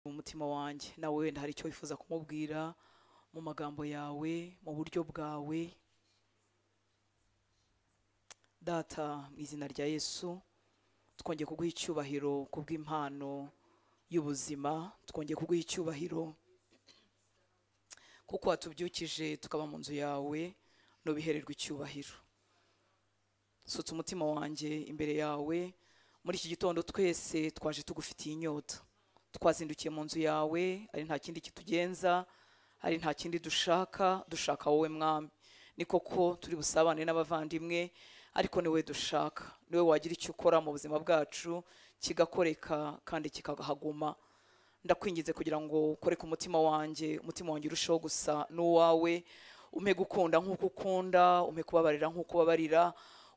umutima wanjye nawe wenda hari icyo wifuza kumubwira mu magambo yawe mu buryo bwawe data mu izina rya yesu twongeye kuguha icyubahiro ku bw'impano y'ubuzima twongeye kuguha icyubahiro kuko watubyukije tukaba mu nzu yawe nubihererwa icyubahiro sutse umutima wanjye imbere yawe muri iki gitondo twese twaje tugufitiye inyota twazindukiye mu nzu yawe ari nta kindi kitugenza ari nta kindi dushaka dushaka wowe mwami ni koko turi busabane n'abavandimwe ariko niwe dushaka niwe wagira icyo ukora mu buzima bwacu kigakoreka kandi kikahaguma ndakwinginze kugira ngo ukoreke umutima wanjye umutima wanjye urusheho gusa n'uwawe umpe gukunda nk'uko ukunda umpe kubabarira nk'uko ubabarira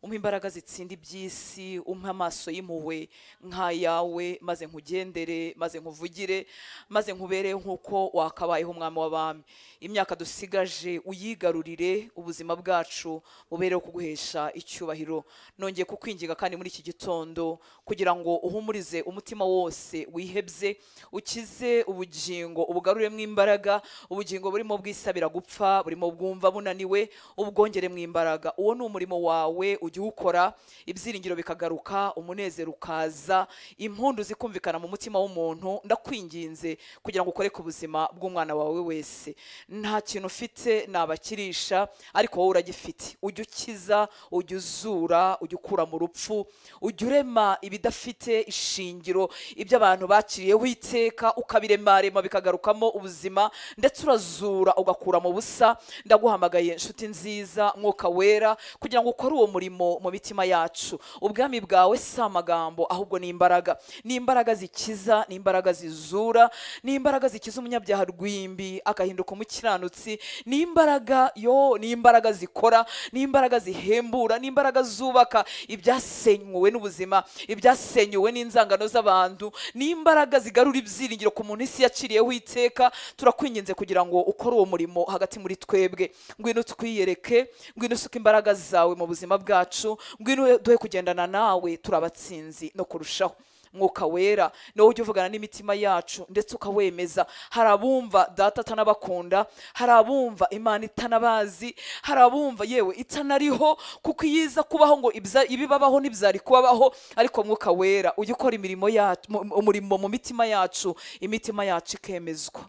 umpe imbaraga zitsinda iby'isi umpe amaso y'impuhwe nk'ayawe maze nkugendere maze nkuvugire maze nkubere nk'uko wakabayeho umwami w'abami imyaka dusigaje uyigarurire ubuzima bwacu bubereho kuguhesha icyubahiro nongeye kukwinginga kandi muri iki gitondo kugira ngo uhumurize umutima wose wihebye ukize ubugingo ubugaruremo imbaraga ubugingo burimo bwisabira gupfa burimo bwumva bunaniwe ubwongeremo imbaraga uwo ni umurimo wawe ujya uwukora ibyiringiro bikagaruka umunezero ukaza impundu zikumvikana mu mutima w'umuntu ndakwinginze kugira ngo ukoreke ubuzima bw'umwana wawe wese nta kintu ufite nabakirisha ariko wowe uragifite ujya ukiza ujya uzura ujya ukura mu rupfu ujya urema ibidafite ishingiro ibyo abantu bakiriyeho iteka ukabiremarema bikagarukamo ubuzima ndetse urazura ugakura mu busa ndaguhamagaye inshuti nziza mwuka wera kugira ngo ukore uwo murimo mu mitima yacu ubwami bwawe si amagambo ahubwo ni imbaraga ni imbaraga zikiza ni imbaraga zizura ni imbaraga zikiza umunyabyaha rwimbi agahinduka umukiranutsi ni imbaraga yo ni imbaraga zikora ni imbaraga zihembura ni imbaraga zubaka ibyasenywe n'ubuzima ibyasenywe n'inzangano z'abantu ni imbaraga zigarura ibyiringiro ku muntu isi yaciriyeho iteka turakwinginze kugira ngo ukore uwo murimo hagati muri twebwe ngwino twiyereke ngwino usuke imbaraga zawe mu buzima bwacu ngwino duhe kugendana nawe turi abatsinzi no kurushaho mwuka wera niwo ujya uvugana n'imitima yacu ndetse ukawemeza hari abumva data atanabakunda hari abumva imana itanabazi hari abumva yewe itanariho kuko iyo iza kubaho ngo ibza- ibibabaho ntibyari kubabaho ariko mwuka wera ujya ukora imirimo yacu mu- umurimo mu mitima yacu imitima yacu ikemezwa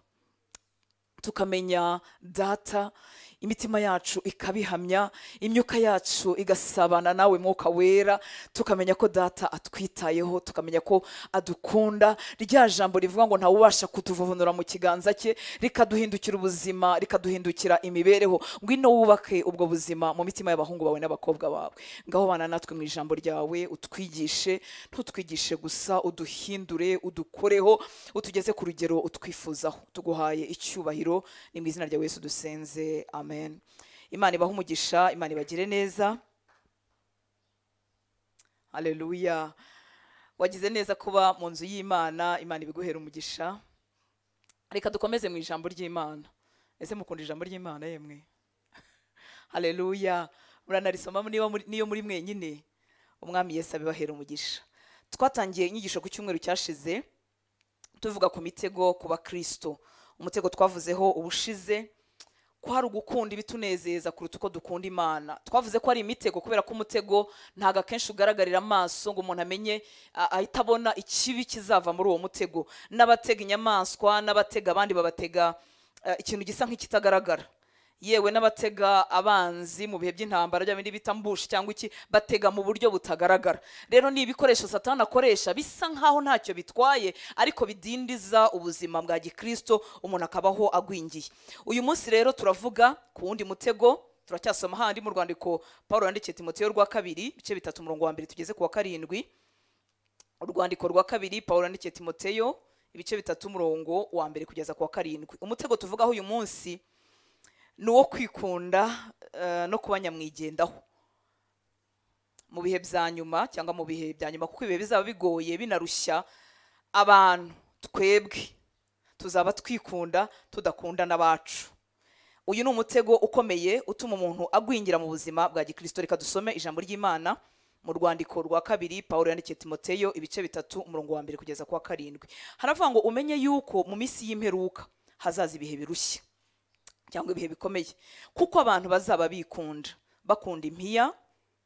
tukamenya data imitima yacu ikabihamya imyuka yacu igasabana nawe mwuka wera tukamenya ko data atwitayeho tukamenya ko adukunda rya jambo rivuga ngo ntawe ubasha kutuvuvunura mu kiganza cye rikaduhindukira ubuzima rikaduhindukira imibereho ngwino wubake ubwo buzima mu mitima y'abahungu bawe n'abakobwa bawe ngaho bana natwe mu ijambo ryawe utwigishe ntutwigishe gusa uduhindure udukoreho utugeze ku rugero utwifuzaho tuguhaye icyubahiro ni mu izina rya yesu dusenze amen imana ibahe umugisha imana ibagire neza haleluya wagize neza kuba mu nzu y'imana imana ibiguhera umugisha reka dukomeze mu ijambo ry'imana ese mukunda ijambo ry'imana yemwe haleluya muranarisoma niba muri- niyo muri mwenyine umwami yesu abibahera umugisha twatangiye inyigisho ku cyumweru cyashize tuvuga ku mitego ku bakristo umutego twavuzeho ubushize ko hari ugukunda ibitunezeza kuruta uko dukunda imana twavuze ko ari imitego kubera ko umutego ntabwo akenshi ugaragarira amaso ngo umuntu amenye a- ahite abona ikibi kizava muri uwo mutego n'abatega inyamaswa n'abatega abandi babatega eh, ikintu gisa nk'ikitagaragara yewe n'abatega abanzi mu bihe by'intambara bya bindi bita mbushi cyangwa iki batega mu buryo butagaragara rero ni ibikoresho satani akoresha bisa nkaho ntacyo bitwaye ariko bidindiza ubuzima bwa gikristo umuntu akabaho agwingiye uyu munsi rero turavuga ku wundi mutego turacyasoma handi mu rwandiko paul yandikiye timoteyo rwa kabiri ibice bitatu umurongo wa mbere tugeze ku wa karindwi urwandiko rwa kabiri paul yandikiye timoteyo ibice bitatu umurongo wa mbere kugeza ku wa karindwi umutego tuvugaho uyu munsi ni uwo kwikunda eh, no kuba nyamwigendaho mu bihe bya nyuma cyangwa mu bihe bya nyuma kuko ibihe bizaba bigoye binarushya abantu twebwe tuzaba twikunda tudakunda n'abacu uyu ni umutego ukomeye utuma umuntu agwingira mu buzima bwa gikristo reka dusome ijambo ry'imana mu rwandiko rwa kabiri pawulo yandikiye timoteyo ibice bitatu umurongo wa mbere kugeza ku wa karindwi haravuga ngo umenye yuko mu minsi y'imperuka hazaza ibihe birushya cyangwa ibihe bikomeye kuko abantu bazaba bikunda bakunda impiya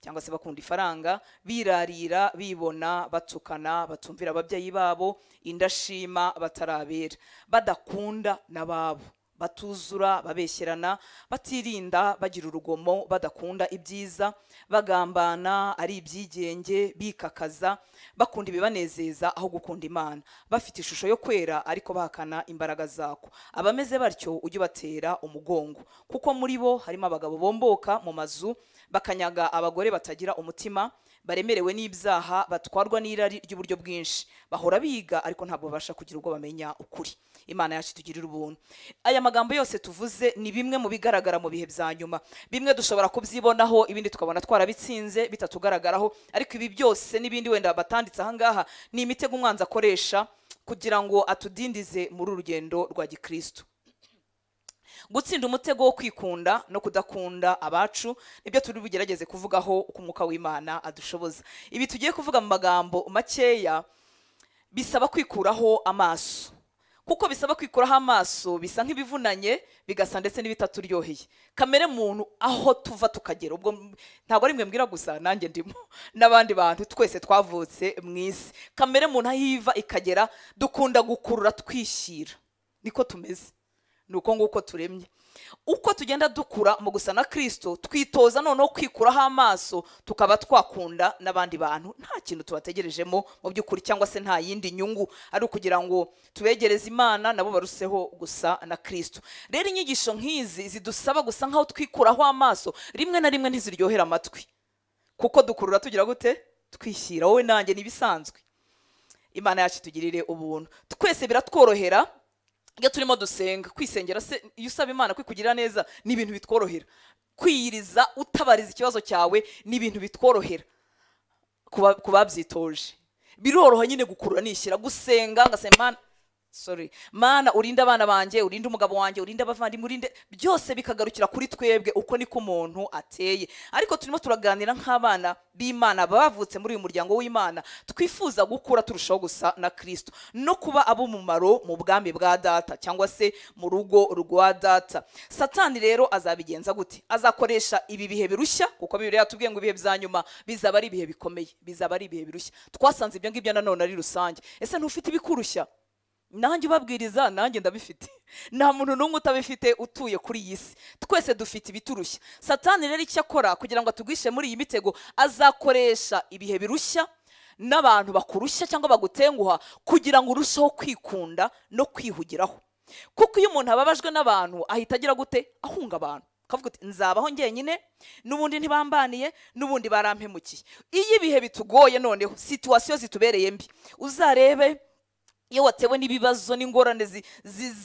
cyangwa se bakunda ifaranga birarira bibona batukana batumvira ababyeyi babo indashima batarabera badakunda n'ababo batuzura babeshyerana batirinda bagira urugomo badakunda ibyiza bagambana ari ibyigenge bikakaza bakunda ibibanezeza aho gukunda imana bafite ishusho yo kwera ariko bahakana imbaraga zako abameze batyo ujye ubatera umugongo kuko muri bo harimo abagabo bomboka mu mazu bakanyaga abagore batagira umutima baremerewe n'ibyaha batwarwa n'irari ry'uburyo bwinshi bahora biga ariko ntabwo babasha kugira ubwo bamenya ukuri imana yacu itugirira ubuntu aya magambo yose tuvuze ni bimwe mu bigaragara mu bihe bya nyuma bimwe dushobora kubyibonaho ibindi tukabona twarabitsinze bitatugaragaraho ariko ibi byose n'ibindi wenda batanditse aha ngaha ni imitego umwanzi akoresha kugira ngo atudindize muri uru rugendo rwa gikristo gutsinda umutego wo kwikunda no kudakunda abacu nibyo turi bugerageze kuvugaho uko umwuka w'imana adushoboza ibi tugiye kuvuga mu magambo makeya bisaba kwikuraho amaso kuko bisaba kwikuraho amaso bisa nk'ibivunanye bigasa ndetse n'ibitaturyoheye kamere muntu aho tuva tukagera ubwo ntabwo ari mwe mbwira gusa nanjye ndimo n'abandi bantu twese twavutse mu isi kamere muntu aho iva ikagera dukunda gukurura twishyira niko tumeze ni uko nguko turemye uko tugenda dukura mu gusa na kirisito twitoza noneho kwikuraho amaso tukaba twakunda n'abandi bantu nta kintu tubategerejemo mu by'ukuri cyangwa se nta yindi nyungu ari ukugira ngo tubegereze imana nabo baruseho gusa na kirisito rero inyigisho nk'izi zidusaba gusa nk'aho twikuraho amaso rimwe na rimwe ntiziryohera amatwi kuko dukurura tugira gute twishyira wowe nanjye ntibisanzwe imana yacu itugirire ubuntu twese biratworohera iyo turimo dusenga kwisengera se iyo usaba imana kwikugirira neza ni ibintu bitworohera kwiyiriza utabariza ikibazo cyawe ni ibintu bitworohera ku babyitoje biroroha nyine gukurura nishyira gusenga ngasenga imana sorry mana urinde abana banjye urinde umugabo wanjye urinde abavandimwe urinde byose bikagarukira kuri twebwe uko niko umuntu ateye ariko turimo turaganira nk'abana b'imana bavutse muri uyu muryango w'imana twifuza gukura turushaho gusa na kirisito no kuba ab'umumaro mu bwami bwa data cyangwa se mu rugo rwa data satani rero azabigenza gute azakoresha ibi bihe birushya kuko bibiri yatubwiye ngo ibihe bya nyuma bizaba ari ibihe bikomeye bizaba ari ibihe birushya twasanze ibyo ngibyo nanone ari rusange ese ntufite ibikurushya nanjye ubabwiriza nanjye ndabifite nta muntu n'umwe utabifite utuye kuri iyi si twese dufite ibiturushya satani rero icyo akora kugira ngo atugwishe muri iyi mitego azakoresha ibihe birushya n'abantu bakurushya cyangwa bagutenguha kugira ngo urusheho kwikunda no kwihugiraho kuko iyo umuntu ababajwe n'abantu ahita agira gute ahunga abantu akavuga uti nzabaho ngenyine n'ubundi ntibambaniye n'ubundi barampemukiye iyo ibihe bitugoye noneho situwasiyo zitubereye mbi uzarebe iyo watewe n'ibibazo n'ingorane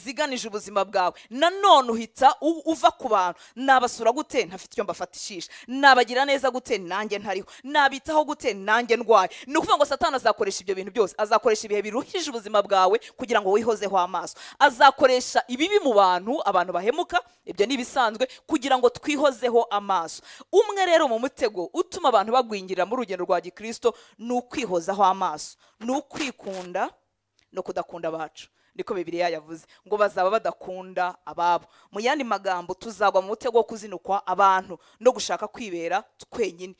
ziganije ubuzima bwawe nanone uhita uva ku bantu nabasura gute ntafite icyo mbafatishisha nabagira neza gute nanjye ntariho nabitaho gute nanjye ndwaye ni ukuvuga ngo satana azakoresha ibyo bintu byose azakoresha ibihe biruhije ubuzima bwawe kugira ngo wihozeho amaso azakoresha ibibi mu bantu abantu bahemuka ibyo ni ibisanzwe kugira ngo twihozeho amaso umwe rero mu mutego utuma abantu bagwingira mu rugendo rwa gikirisito ni ukwihozaho amaso ni ukwikunda no kudakunda abacu niko bibiriya yavuze ngo bazaba badakunda ababo mu yandi magambo tuzagwa mu mutego wo kuzinukwa abantu no gushaka kwibera twenyine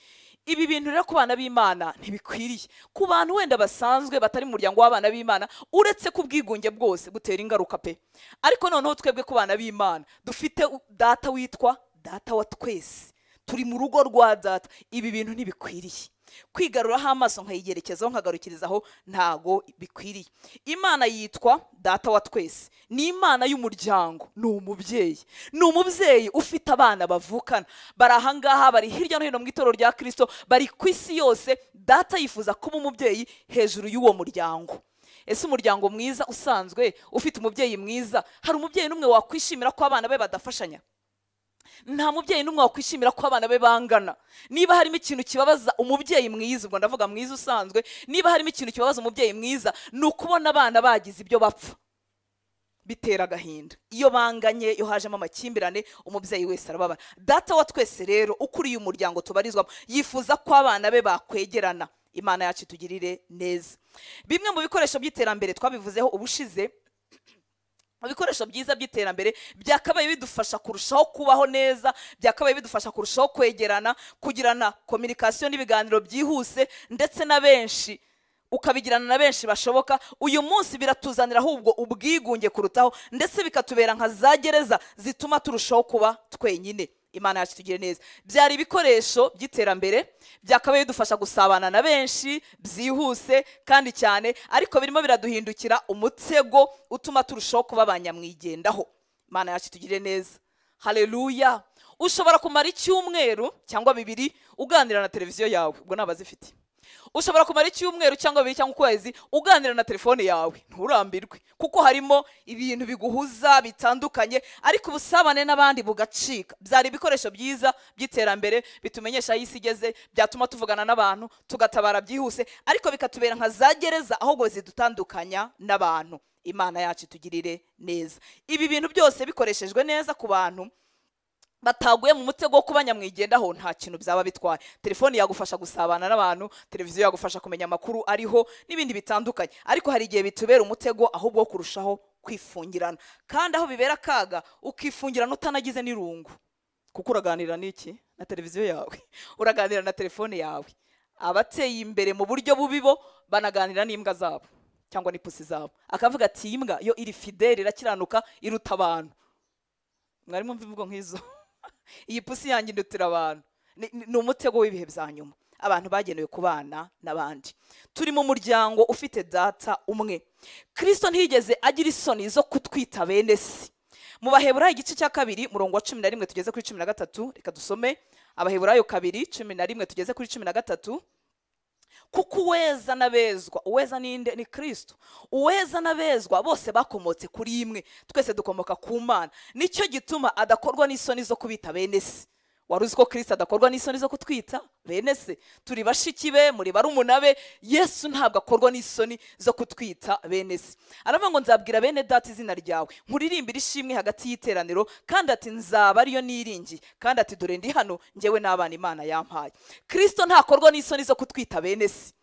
ibi bintu rero ku bana b'imana ntibikwiriye ku bantu wenda basanzwe batari mu muryango w'abana b'imana uretse ku bwigunge bwose gutera ingaruka pe ariko noneho twebwe ku bana b'imana dufite data witwa data wa twese turi mu rugo rwa data ibi bintu ntibikwiriye kwigaruraho amaso nkayigerekezaho nkagarukirizaho ntago bikwiriye imana yitwa data wa twese ni imana y'umuryango ni umubyeyi ni umubyeyi ufite abana bavukana bari ahangaha bari hirya no hino mu itorero rya kirisito bari ku isi yose data yifuza kuba umubyeyi hejuru y'uwo muryango ese umuryango mwiza usanzwe ufite umubyeyi mwiza hari umubyeyi n'umwe wakwishimira ko abana be badafashanya nta mubyeyi n'umwe wakwishimira ko abana be bangana niba harimo ikintu kibabaza umubyeyi mwiza ubwo ndavuga mwiza usanzwe niba harimo ikintu kibabaza umubyeyi mwiza ni ukubona abana bagize ibyo bapfa bitera agahinda iyo banganye iyo hajemo amakimbirane umubyeyi wese arababara data wa twese rero ukuriye umuryango tubarizwamo yifuza ko abana be bakwegerana imana yacu itugirire neza bimwe mu bikoresho by'iterambere twabivuzeho ubushize ibikoresho byiza by'iterambere byakabaye bidufasha kurushaho kubaho neza byakabaye bidufasha kurushaho kwegerana kugirana kominikasiyo n'ibiganiro byihuse ndetse na benshi ukabigirana na benshi bashoboka uyu munsi biratuzanira ahubwo ubwigunge kurutaho ndetse bikatubera nka za gereza zituma turushaho kuba twenyine imana yacu tugire neza byari ibikoresho by'iterambere byakabaye bidufasha gusabana na benshi byihuse kandi cyane ariko birimo biraduhindukira umutego utuma turushaho kuba abanyamwigendaho imana yacu tugire neza hareruya ushobora kumara icyumweru cyangwa bibiri uganira na televiziyo yawe ubwo ntabwo azifite ushobora kumara icyumweru cyangwa bibiri cyangwa ukwezi uganira na telefone yawe nturambirwe kuko harimo ibintu biguhuza bitandukanye ariko ubusabane n'abandi bugacika byari ibikoresho byiza by'iterambere bitumenyesha aho isi igeze byatuma tuvugana n'abantu tugatabara byihuse ariko bikatubera nka za gereza ahubwo zidutandukanya n'abantu imana yacu itugirire neza ibi bintu byose bikoreshejwe neza ku bantu bataguye mu mutego wo kuba nyamwigendaho nta kintu byaba bitwaye telefoni yagufasha gusabana n'abantu televiziyo yagufasha kumenya amakuru ariho n'ibindi bitandukanye ariko hari igihe bitubera umutego ahubwo wo kurushaho kwifungirana kandi aho bibera akaga ukifungirana utanagize n'irungu kuko uraganira n'iki na televiziyo yawe uraganira na telefone yawe abateye imbere mu buryo bubi bo banaganira n'imbwa zabo cyangwa n'ipusi zabo akavuga ati iyi mbwa yo iri fideli irakiranuka iruta abantu mwari mwumva imvugo nk'izo iyi pusi yanjye indutira abantu ni umutego w'ibihe bya nyuma abantu bagenewe kubana n'abandi turi mu muryango ufite data umwe kirisito ntiyigeze agira isoni zo kutwita bene si mu baheburayo igice cya kabiri murongo wa cumi na rimwe tugeze kuri cumi na gatatu reka dusome abaheburayo kabiri cumi na rimwe tugeze kuri cumi na gatatu kuko uweza n'abezwa uweza ninde ni kirisito uweza n'abezwa bose bakomotse kuri imwe twese dukomoka ku mana nicyo gituma adakorwa n'isoni zo kubita bene se wari uzi ko kirisito adakorwa n'isoni zo kutwita bene se turi bashiki be muri barumuna be yesu ntabwo akorwa n'isoni zo kutwita bene se aravuga ngo nzabwira bene data izina ryawe nkuririmbire ishimwe hagati y'iteraniro kandi ati nzaba ariyo niringi kandi ati dore ndi hano ngewe n'abana imana yampaye kirisito ntakorwa n'isoni zo kutwita bene se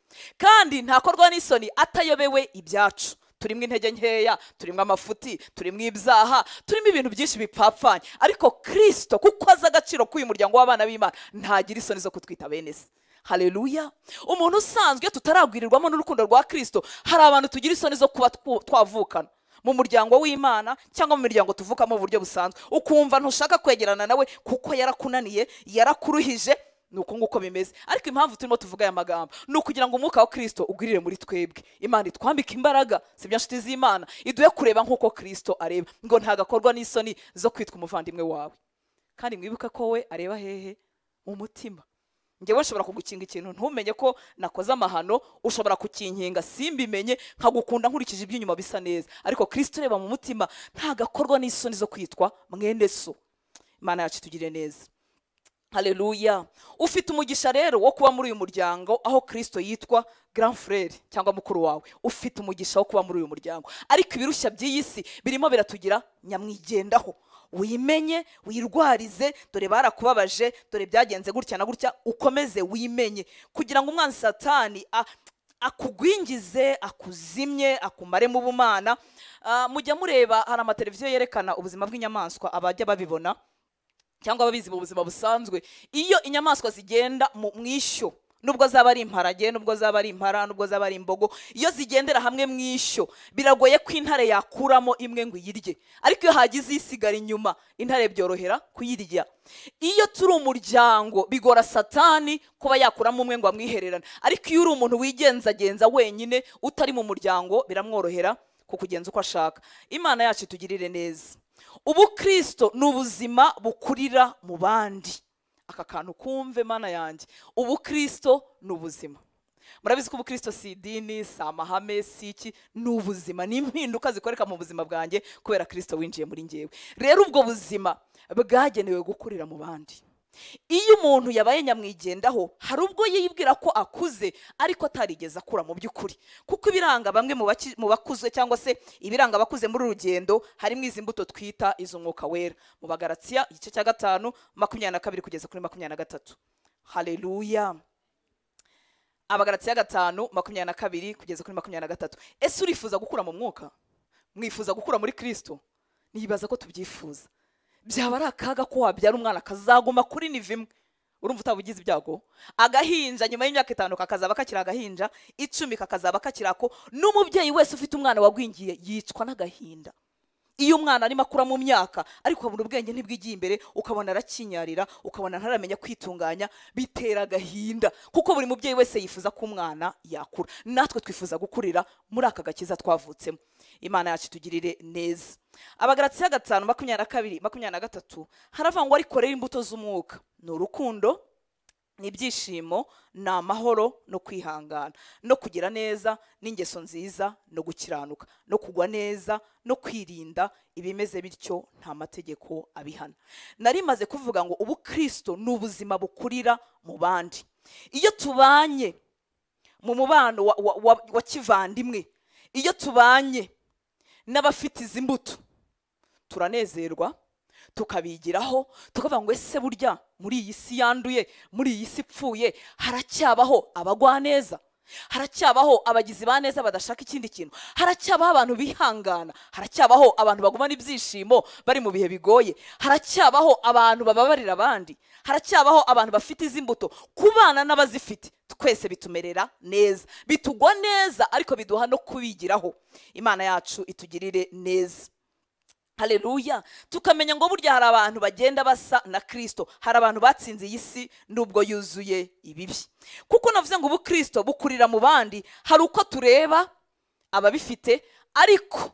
kandi ntakorwa n'isoni atayobewe ibyacu turimo intege nkeya turimo amafuti turimo ibyaha turimo ibintu byinshi bipfapfanye ariko kirisito kuko azi agaciro k'uyu muryango w'abana b'imana ntagira isoni zo kutwita bene se hareruya umuntu usanzwe tutaragwirirwamo n'urukundo rwa kirisito hari abantu tugira isoni zo kuba twavukana mu muryango w'imana cyangwa mu miryango tuvukamo mu buryo busanzwe ukumva ntushaka kwegerana nawe kuko yarakunaniye yarakuruhije ni uko nguko bimeze ariko impamvu turimo tuvuga aya magambo ni ukugira ngo umwuka wa kirisito ugwirire muri twebwe imana itwambike imbaraga si bya nshuti z'imana iduhe kureba nk'uko kirisito areba ngo ntagakorwa n'isoni zo kwitwa umuvandimwe wawe kandi mwibuke ko we areba hehe mu mutima ngewe nshobora kugukinga ikintu ntumenye ko nakoze amahano ushobora kukinkinga simbimenye nkagukunda nkurikije iby'inyuma bisa neza ariko kirisito ureba mu mutima ntagakorwa n'isoni zo kwitwa mwene so imana yacu itugire neza hareruya ufite umugisha rero wo kuba muri uyu muryango aho kirisito yitwa frere cyangwa mukuru wawe ufite umugisha wo kuba muri uyu muryango ariko ibirushya by'iyi si birimo biratugira nyamwigendaho wimenye wirwarize dore barakubabaje dore byagenze gutya na gutya ukomeze wimenye kugira ngo umwana satani akugwingize akuzimye akumare mu bumana mujya mureba hari amateleviziyo yerekana ubuzima bw'inyamaswa abajya babibona cyangwa ababizi mu buzima busanzwe iyo inyamaswa zigenda mu ishyo nubwo zaba ari imparage nubwo zaba ari impara nubwo zaba ari imbogo iyo zigendera hamwe mu ishyo biragoye ko intare yakuramo imwe ngo iyirye ariko iyo hagize isigara inyuma intare byorohera kuyirya iyo turi umuryango bigora satani kuba yakuramo umwe ngo amwihererane ariko iyo uri umuntu wigenzagenza wenyine utari mu muryango biramworohera kukugenza uko ashaka imana yacu itugirire neza ubu kirisito ni ubuzima bukurira mu bandi aka kantu kumve mana yanjye ubu kirisito ni ubuzima murabizi ko ubu kirisito si idini si amahame si iki ni ubuzima ni impinduka zikoreka mu buzima bwanjye kubera kirisito winjiye muri ngewe rero ubwo buzima bwagenewe gukurira mu bandi iyo umuntu yabaye nyamwigendaho hari ubwo yibwira ko akuze ariko atarigeze akura mu by'ukuri kuko ibiranga bamwe mu baki- mu bakuze cyangwa se ibiranga abakuze muri uru rugendo harimo izi mbuto twita iz'umwuka wera mu bagaratsiya igice cya gatanu makumyabiri na kabiri kugeza kuri makumyabiri na gatatu haleluya abagaratsiya gatanu makumyabiri na kabiri kugeza kuri makumyabiri na gatatu ese urifuza gukura mu mwuka mwifuza gukura muri kirisito nibaza ko tubyifuza byaba ari akaga ko wabyara umwana akazaguma kuri niva imwe urumva utaba ugize ibyago agahinja nyuma y'imyaka itanu kakazaba kakiri agahinja icumi kakazaba kakiri ako n'umubyeyi wese ufite umwana wagwingiye yicwa n'agahinda iyo umwana arimo akura mu myaka ariko ukabona ubwenge ntibwigiye imbere ukabona arakinyarira ukabona ntaramenya kwitunganya bitera agahinda kuko buri mubyeyi wese yifuza ko umwana yakura natwe twifuza gukurira muri aka gakiza twavutsemo imana yacu itugirire neza abagaratsiya gatanu makumyabiri na kabiri makumyabiri na gatatu haravangwa ariko rero imbuto z'umwuka ni urukundo ni ibyishimo ni amahoro no kwihangana no kugira neza n'ingeso nziza no gukiranuka no kugwa neza no kwirinda ibimeze bityo nta mategeko abihana nari maze kuvuga ngo ubu kirisito ni ubuzima bukurira mu bandi iyo tubanye mu mubano wa, wa, wa, wa kivandimwe iyo tubanye n'abafite izi mbuto turanezerwa tukabigiraho tukavuga ngo ese burya muri iyi si yanduye muri iyi si ipfuye haracyabaho abagwaneza haracyabaho abagizi ba neza badashaka ikindi kintu haracyabaho abantu bihangana haracyabaho abantu bagumana ibyishimo bari mu bihe bigoye haracyabaho abantu bababarira abandi haracyabaho abantu bafite izi mbuto kubana n'abazifite twese bitumerera neza bitugwa neza ariko biduha no kubigiraho imana yacu itugirire neza haleluya tukamenya ngo burya hari abantu bagenda basa na kirisito hari abantu batsinze iyi si nubwo yuzuye ibibi kuko navuze ngo ubu kirisito bukurira mu bandi hari uko tureba ababifite ariko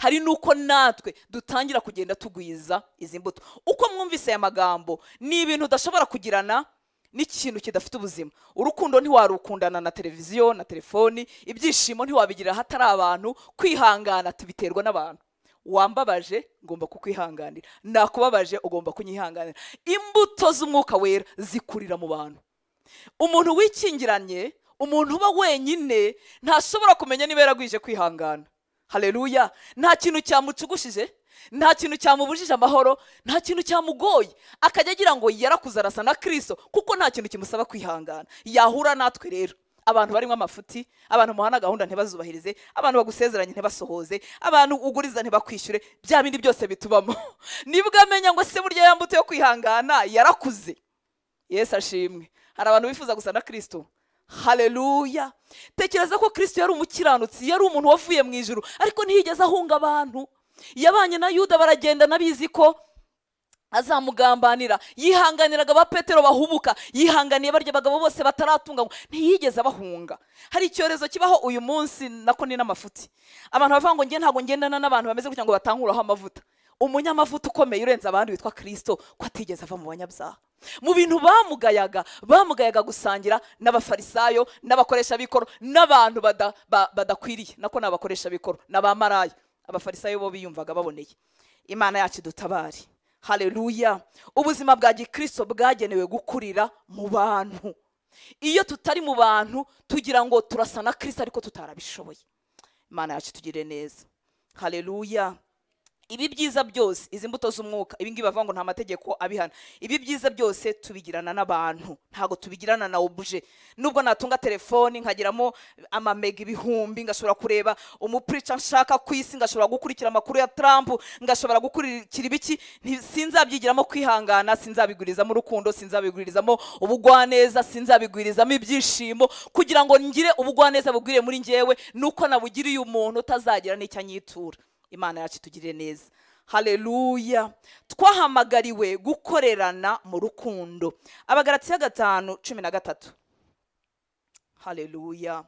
hari n'uko natwe dutangira kugenda tugwiza izi mbuto uko mwumvise aya magambo ni ibintu udashobora kugirana n'ikintu kidafite ubuzima urukundo ntiwarukundana na televiziyo na telefoni ibyishimo ntiwabigira ahatari abantu kwihangana tubiterwa n'abantu wambabaje ngomba kukwihanganira nakubabaje ugomba kunyihanganira imbuto z'umwuka wera zikurira mu bantu umuntu wikingiranye umuntu uba wenyine ntashobora kumenya niba yaragwije kwihangana haleluya nta kintu cyamucugushije nta kintu cyamubujije amahoro nta kintu cyamugoye akajya agira ngo yarakuze arasa na kirisito kuko nta kintu kimusaba kwihangana yahura natwe rero abantu barimo amafuti abantu muhana gahunda ntibazubahirize abantu bagusezeranye ntibasohoze abantu uguriza ntibakwishyure bya bindi byose bitubamo nibwo amenya ngo se burya ya mbuto yo kwihangana yarakuze yesu ashimwe hari abantu bifuza gusa na kirisito haleluya tekereza ko kirisito yari umukiranutsi yari umuntu wavuye mu ijuru ariko ntiyigeze ahunga abantu yabanye na yuda baragendana bizi ko azamugambanira yihanganiraga ba petero bahubuka yihanganiye barya abagabo bose bataratunganywa ntiyigeze abahunga hari icyorezo kibaho uyu munsi nako ni n'amafuti abantu bavuga ngo nge ntabwo ngendana n'abantu bameze gutya ngo batankuraho amavuta umunyamavuta ukomeye urenze abandi witwa kirisito ko atigeze ava mu banyabyaha mu bintu bamugayaga bamugayaga gusangira n'abafarisayo n'abakoresha b'ikoro n'abantu bada- ba- badakwiriye nako ni abakoresha b'ikoro n'abamarayo abafarisayo bo biyumvaga baboneye imana yacu dutabare haleluya ubuzima bwa gikristo bwagenewe gukurira mu bantu iyo tutari mu bantu tugira ngo turasa na kirisito ariko tutarabishoboye imana yacu tugire neza haleluya ibi byiza byose izi mbuto z'umwuka ibi ngibi bavuga ngo nta mategeko abihana ibi byiza byose tubigirana n'abantu ntabwo tubigirana na obuje nubwo natunga telefoni nkagiramo amamega ibihumbi ngashobora kureba umupurica nshaka ku isi ngashobora gukurikira amakuru ya trump ngashobora gukurikira ibiki nti- sinzabyigiramo kwihangana sinzabigurizamo urukundo sinzabigurizamo ubugwaneza sinzabigurizamo ibyishimo kugira ngo ngire ubugwaneza bugwiriye muri njyewe nuko nabugiriye umuntu utazagira n'icyo anyitura imana yacu itugirire neza haleluya twahamagariwe gukorerana mu rukundo abagaratsiya gatanu cumi na gatatu haleluya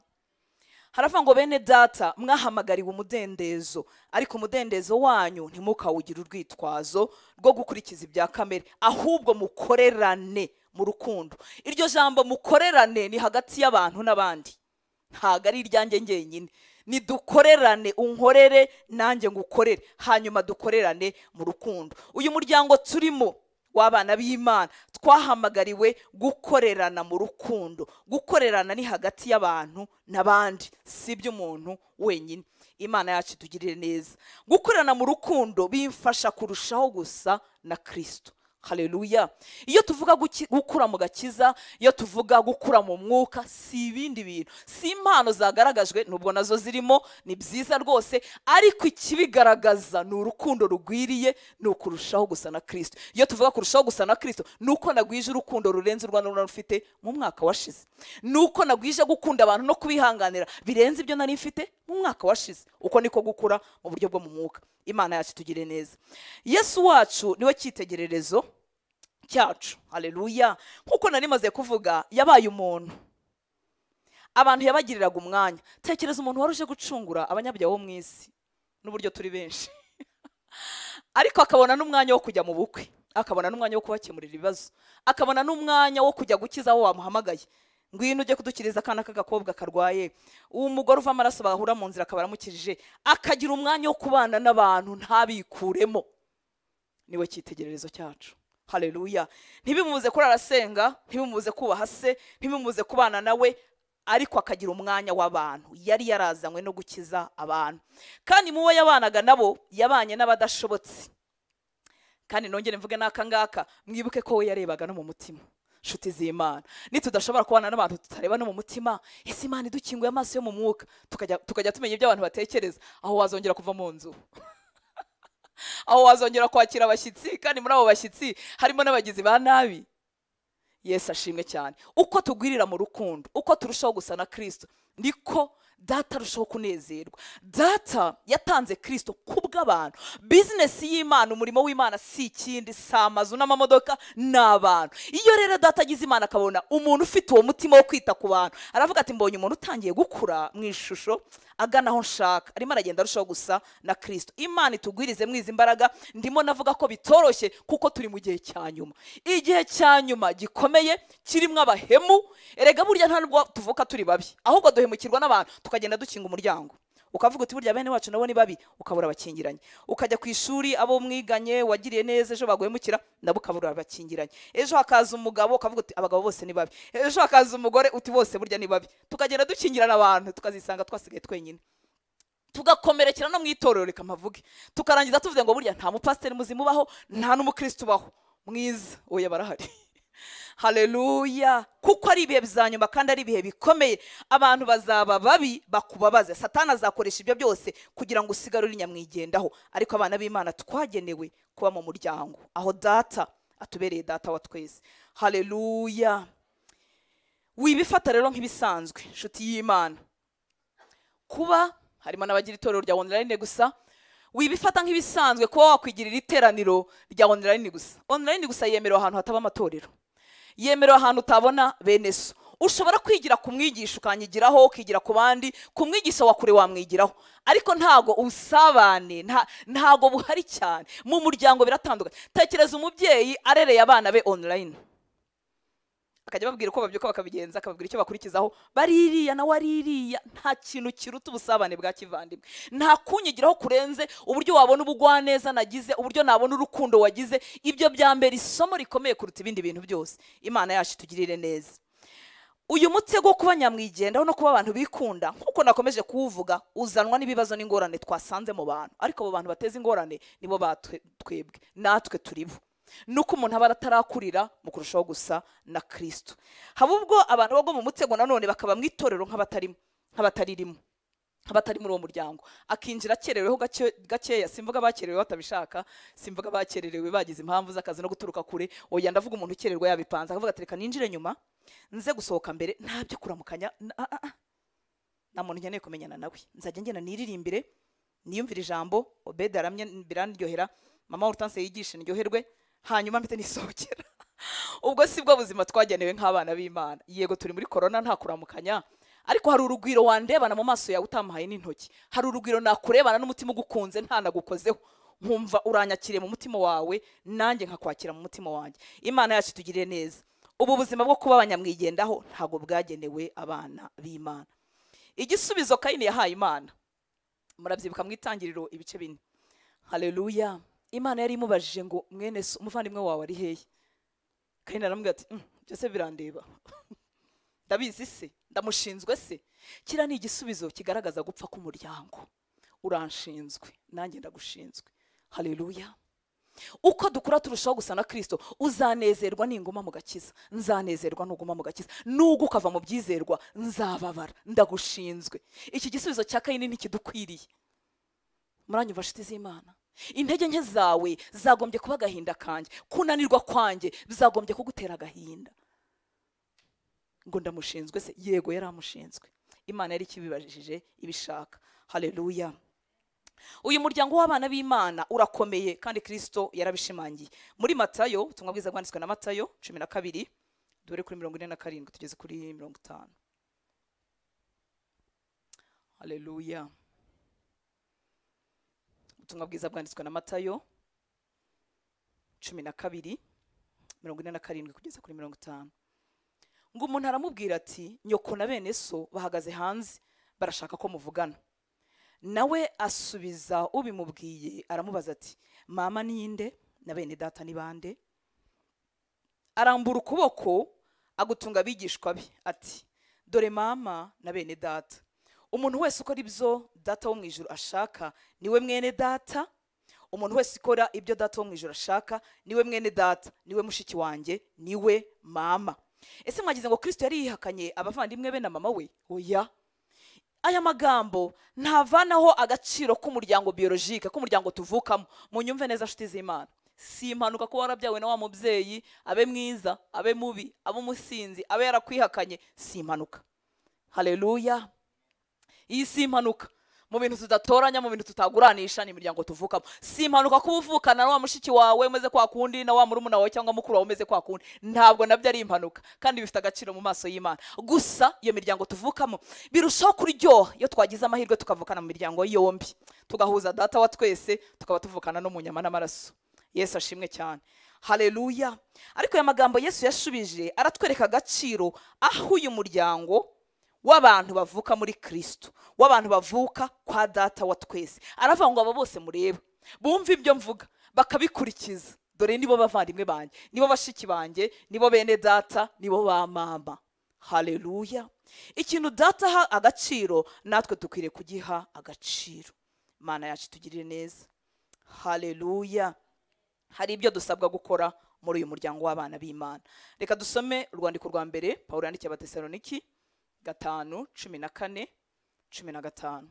haravuga ngo bene data mwahamagariwe umudendezo ariko umudendezo wanyu ntimukawugire urwitwazo rwo gukurikiza ibya kamere ahubwo mukorerane mu rukundo iryo jambo mukorerane ni hagati y'abantu n'abandi ntabwo ari iryanjye ngenyine nidukorerane unkorere nanjye ngukorere hanyuma dukorerane mu rukundo uyu muryango turimo w'abana b'imana twahamagariwe gukorerana mu rukundo gukorerana ni hagati y'abantu n'abandi si iby'umuntu wenyine imana yacu itugirire neza gukorana mu rukundo bimfasha kurushaho gusa na kirisito hareruya iyo tuvuga guki- gukura mu gakiza iyo tuvuga gukura mu mwuka si ibindi bintu si impano zagaragajwe nubwo nazo zirimo ni byiza rwose ariko ikibigaragaza ni urukundo rugwiriye ni ukurushaho gusa na kirisito iyo tuvuga kurushaho gusa na kirisito ni uko nagwije urukundo rurenze u rwanda rufite mu mwaka washize ni uko nagwije gukunda abantu no kubihanganira birenze ibyo nari mfite mu mwaka washize uko niko gukura mu buryo bwo mu mwuka imana yacu itugire neza yesu wacu niwe cyitegererezo cyacu hareruya nk'uko nari maze kuvuga yabaye umuntu abantu yabagiriraga umwanya tekereza umuntu wari uje gucungura abanyabyaha bo mu isi n'uburyo turi benshi ariko akabona n'umwanya wo kujya mu bukwe akabona n'umwanya wo kubakemurira ibibazo akabona n'umwanya wo kujya gukiza aho wamuhamagaye ngwino ujye kudukiriza akana k'agakobwa karwaye umugore uva amaraso bahura mu nzira akaba aramukirije akagira umwanya wo kubana n'abantu ntabikuremo niwe cyitegererezo cyacu hareruya ntibimubuze kurara asenga ntibimubuze kubaha se ntibimubuze kubana nawe ariko akagira umwanya w'abantu yari yarazanywe no gukiza abantu kandi mu bo yabanaga nabo yabanye n'abadashobotse kandi nongere mvuge n'aka ngaka mwibuke ko we yarebaga no mu mutima nshuti z'imana nitudashobora kubana n'abantu tutareba no mu mutima ese imana idukinguye amaso yo mu mwuka tukajya tukajya tumenya ibyo abantu batekereza aho wazongera kuva mu nzu aho wazongera kwakira abashyitsi kandi muri abo bashyitsi harimo n'abagizi ba nabi yesu ashimwe cyane uko tugwirira mu rukundo uko turushaho gusa na kirisito niko data arushaho kunezerwa data yatanze kirisito kubw'abantu bizinesi y'imana umurimo w'imana si ikindi si amazu n'amamodoka ni abantu iyo rero data agize imana akabona umuntu ufite uwo mutima wo kwita ku bantu aravuga ati mbonye umuntu utangiye gukura mu ishusho agana aho nshaka arimo aragenda arushaho gusa na kirisito imana itugwirize mwizi imbaraga ndimo navuga ko bitoroshye kuko turi mu gihe cya nyuma igihe cya nyuma gikomeye kirimo abahemu erega burya ntabwo tuvuka turi babi ahubwo duhemukirwa n'abantu tukagenda dukinga umuryango ukavuga uti burya bene wacu nabo ni babi ukabura abakingiranye ukajya ku ishuri abo mwiganye wagiriye neza ejo baguhemukira nabo ukabura abakingiranye ejo hakaza umugabo ukavuga uti abagabo bose ni babi ejo hakaza umugore uti bose burya ni babi tukagenda dukingirana abantu tukazisanga twasigaye twenyine tugakomerekera no mu itorero reka mpavuge tukarangiza tuvuze ngo burya nta mupasiteri muzima ubaho nta n'umukristo ubaho mwiza oya barahari hareruya kuko ari ibihe bya nyuma kandi ari ibihe bikomeye abantu bazaba babi bakubabaza satana azakoresha ibyo byose kugira ngo usigare uri nyamwigendaho ariko abana b'imana twagenewe kuba mu muryango aho data atubereye data wa twese hareruya wibifata rero nk'ibisanzwe inshuti y'imana kuba harimo n'abagira itorero rya online gusa wibifata nk'ibisanzwe kuba wakwigirira iteraniro rya online gusa online gusa yemerewe ahantu hataba amatorero yemerewe ahantu utabona bene so ushobora kwigira ku mwigisha ukanyigiraho ukigira ku bandi ku mwigisha wa kure wamwigiraho ariko ntago ubusabane nta- ntago buhari cyane mu muryango biratandukanye tekereza umubyeyi arereye abana be online akajya ababwira uko babyuka bakabigenza akababwira icyo bakurikizaho baririya nawe aririya nta kintu kiruta ubusabane bwa kivandimwe nta kunyigiraho kurenze uburyo wabona ubugwaneza nagize uburyo nabona urukundo wagize ibyo bya mbere isomo rikomeye kuruta ibindi bintu byose imana yacu itugirire neza uyu mutego wo kuba nyamwigendaho no kuba abantu bikunda nk'uko nakomeje kuwuvuga uzanwa n'ibibazo n'ingorane twasanze mu bantu ariko abo bantu bateza ingorane nibo batwe- twebwe natwe turi bo nuko umuntu aba atarakurira mu kurushaho gusa na kirisito haba ubwo abantu bagwa mu mutego nanone bakaba mu itorero nk'abatarimo nk'abataririmo abatari muri uwo muryango akinjira akereweho gake- gakeya simvuga abakerewe batabishaka simvuga abakererewe bagize impamvu z'akazi no guturuka kure oya ndavuga umuntu ukererwa yabipanze akavuga ati reka ninjire nyuma nze gusohoka mbere nta byo kuramukanya na- ah, ah, ah. nta muntu nkeneye kumenyana nawe nzajya ngenda niririmbire niyumvire ijambo obedi aramye biranryohera mama urutanse yigishe ndyoherwe hanyuma mpite nisohokera ubwo si bwo buzima twagenewe nk'abana b'imana yego turi muri korona nta kuramukanya ariko hari urugwiro wandebana mu maso yawe utamuhaye n'intoki hari urugwiro nakurebana n'umutima ugukunze ntanagukozeho nkumva uranyakiriye mu mutima wawe nanjye nkakwakira mu mutima wanjye imana yacu itugirire neza ubu buzima bwo kuba abanyamwigendaho ntabwo bwagenewe abana b'imana igisubizo kayini yahaye imana murabyibuka mu itangiriro ibice bine hareruya imana yari imubajije ngo mwene so umuvandimwe wawe ari hehe kayini aramubwira ati "Mm, byose birandeba ndabizi se ndamushinzwe se kiriya ni igisubizo kigaragaza gupfa k'umuryango uranshinzwe nanjye ndagushinzwe hareruya uko dukura turushaho gusa na kirisito uzanezerwa ninguma mu gakiza nzanezerwa nuguma mu gakiza nubwo ukava mu byizerwa nzababara ndagushinzwe iki gisubizo cya kayini ntikidukwiriye muranyumva nshuti z'imana intege nke zawe zagombye kuba agahinda kanjye kunanirwa kwanjye bizagombye kugutera agahinda ngo ndamushinzwe se yego yari amushinzwe imana yari ikibibajije ibishaka hareruya uyu muryango w'abana b'imana urakomeye kandi kirisito yarabishimangiye muri matayo ubutumwa bwiza bwanditswe na matayo cumi na kabiri dore kuri mirongo ine na karindwi tugeze kuri mirongo itanu hareruya ubutumwa bwiza bwanditswe na matayo cumi na kabiri mirongo ine na karindwi kugeza kuri mirongo itanu ngo umuntu aramubwira ati nyoko na bene so bahagaze hanze barashaka ko muvugana nawe asubiza ubimubwiye aramubaza ati mama ninde na bene data ni bande arambura ukuboko agutunga abigishwa be ati dore mama na bene data umuntu wese ukora ibyo data wo mu ijoro ashaka niwe mwene data umuntu wese ukora ibyo data wo mu ijoro ashaka niwe mwene data niwe mushiki wanjye niwe mama ese mwagize ngo kirisito yari yihakanye abavandimwe be na mama we oya aya magambo ntavanaho agaciro k'umuryango biyorojike k'umuryango tuvukamo munyumve neza nshuti z'imana si impanuka kuba warabyawe na wa mubyeyi abe mwiza abe mubi abe umusinzi abe yarakwihakanye si impanuka hareruya iyi si impanuka mu bintu tudatoranya mu bintu tutaguranisha ni imiryango tuvukamo si impanuka kuba uvukana na wa mushiki wawe umeze kwa kundi na wa murumuna wawe cyangwa mukuru wawe umeze kwa kundi ntabwo nabyo ari impanuka kandi bifite agaciro mu maso y'imana gusa iyo miryango tuvukamo birushaho kuryoha iyo twagize amahirwe tukavukana mu miryango yombi tugahuza data wa twese tukaba tuvukana no mu nyama n'amaraso yesu ashimwe cyane hareruya ariko aya magambo yesu yashubije aratwereka agaciro aho uyu muryango w'abantu bavuka muri kirisito w'abantu bavuka kwa data wa twese aravuga ngo abo bose mureba bumve ibyo mvuga bakabikurikiza dore nibo bavandimwe banjye nibo bashiki banjye nibo bene data nibo ba mama hareruya ikintu data aha agaciro natwe dukwiriye kugiha agaciro mana yacu tugirire neza hareruya hari ibyo dusabwa gukora muri uyu muryango w'abana b'imana reka dusome urwandiko rwa mbere pawulo yandikiye abatesaloniki gatanu cumi na kane cumi na gatanu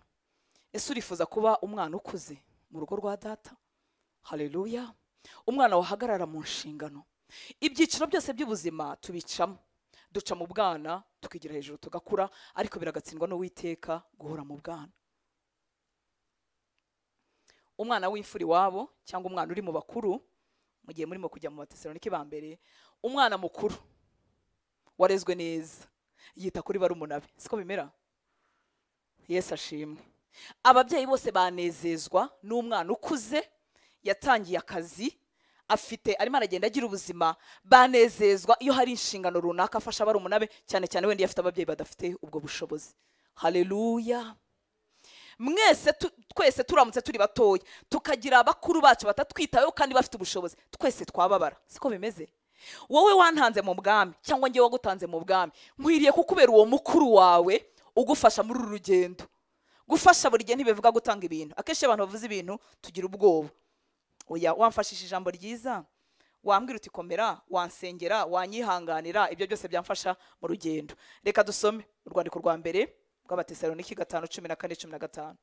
ese urifuza kuba umwana ukuze mu rugo rwa data hareruya umwana wahagarara mu nshingano ibyiciro byose by'ubuzima tubicamo duca mu bwana tukigira hejuru tugakura ariko biragatsindwa n'uwiteka guhora mu bwana umwana w'imfura iwabo cyangwa umwana uri mu bakuru mu gihe murimo kujya mu batesaloniki ba mbere umwana mukuru warezwe neza yita kuri barumuna be siko bimera yesu ashimwe ababyeyi bose banezezwa n'umwana ukuze yatangiye akazi afite arimo aragenda agira ubuzima banezezwa iyo hari inshingano runaka afasha barumuna be cyane cyane wenda iyo afite ababyeyi badafite ubwo bushobozi hareruya mwese tu- twese turamutse turi batoya tukagira bakuru bacu batatwitayeho kandi bafite ubushobozi twese twababara siko bimeze wowe wantanze mu bwami cyangwa ngewe wagutanze mu bwami nkwiriye kukubera uwo mukuru wawe ugufasha muri uru rugendo gufasha buri gihe ntibivuga gutanga ibintu akenshi iyo abantu bavuze ibintu tugira ubwoba oya wamfashije ijambo ryiza wambwira uti komera wansengera wanyihanganira ibyo byose byamfasha mu rugendo reka dusome urwandiko rwa mbere rw'abatesaloniki gatanu cumi na kane cumi na gatanu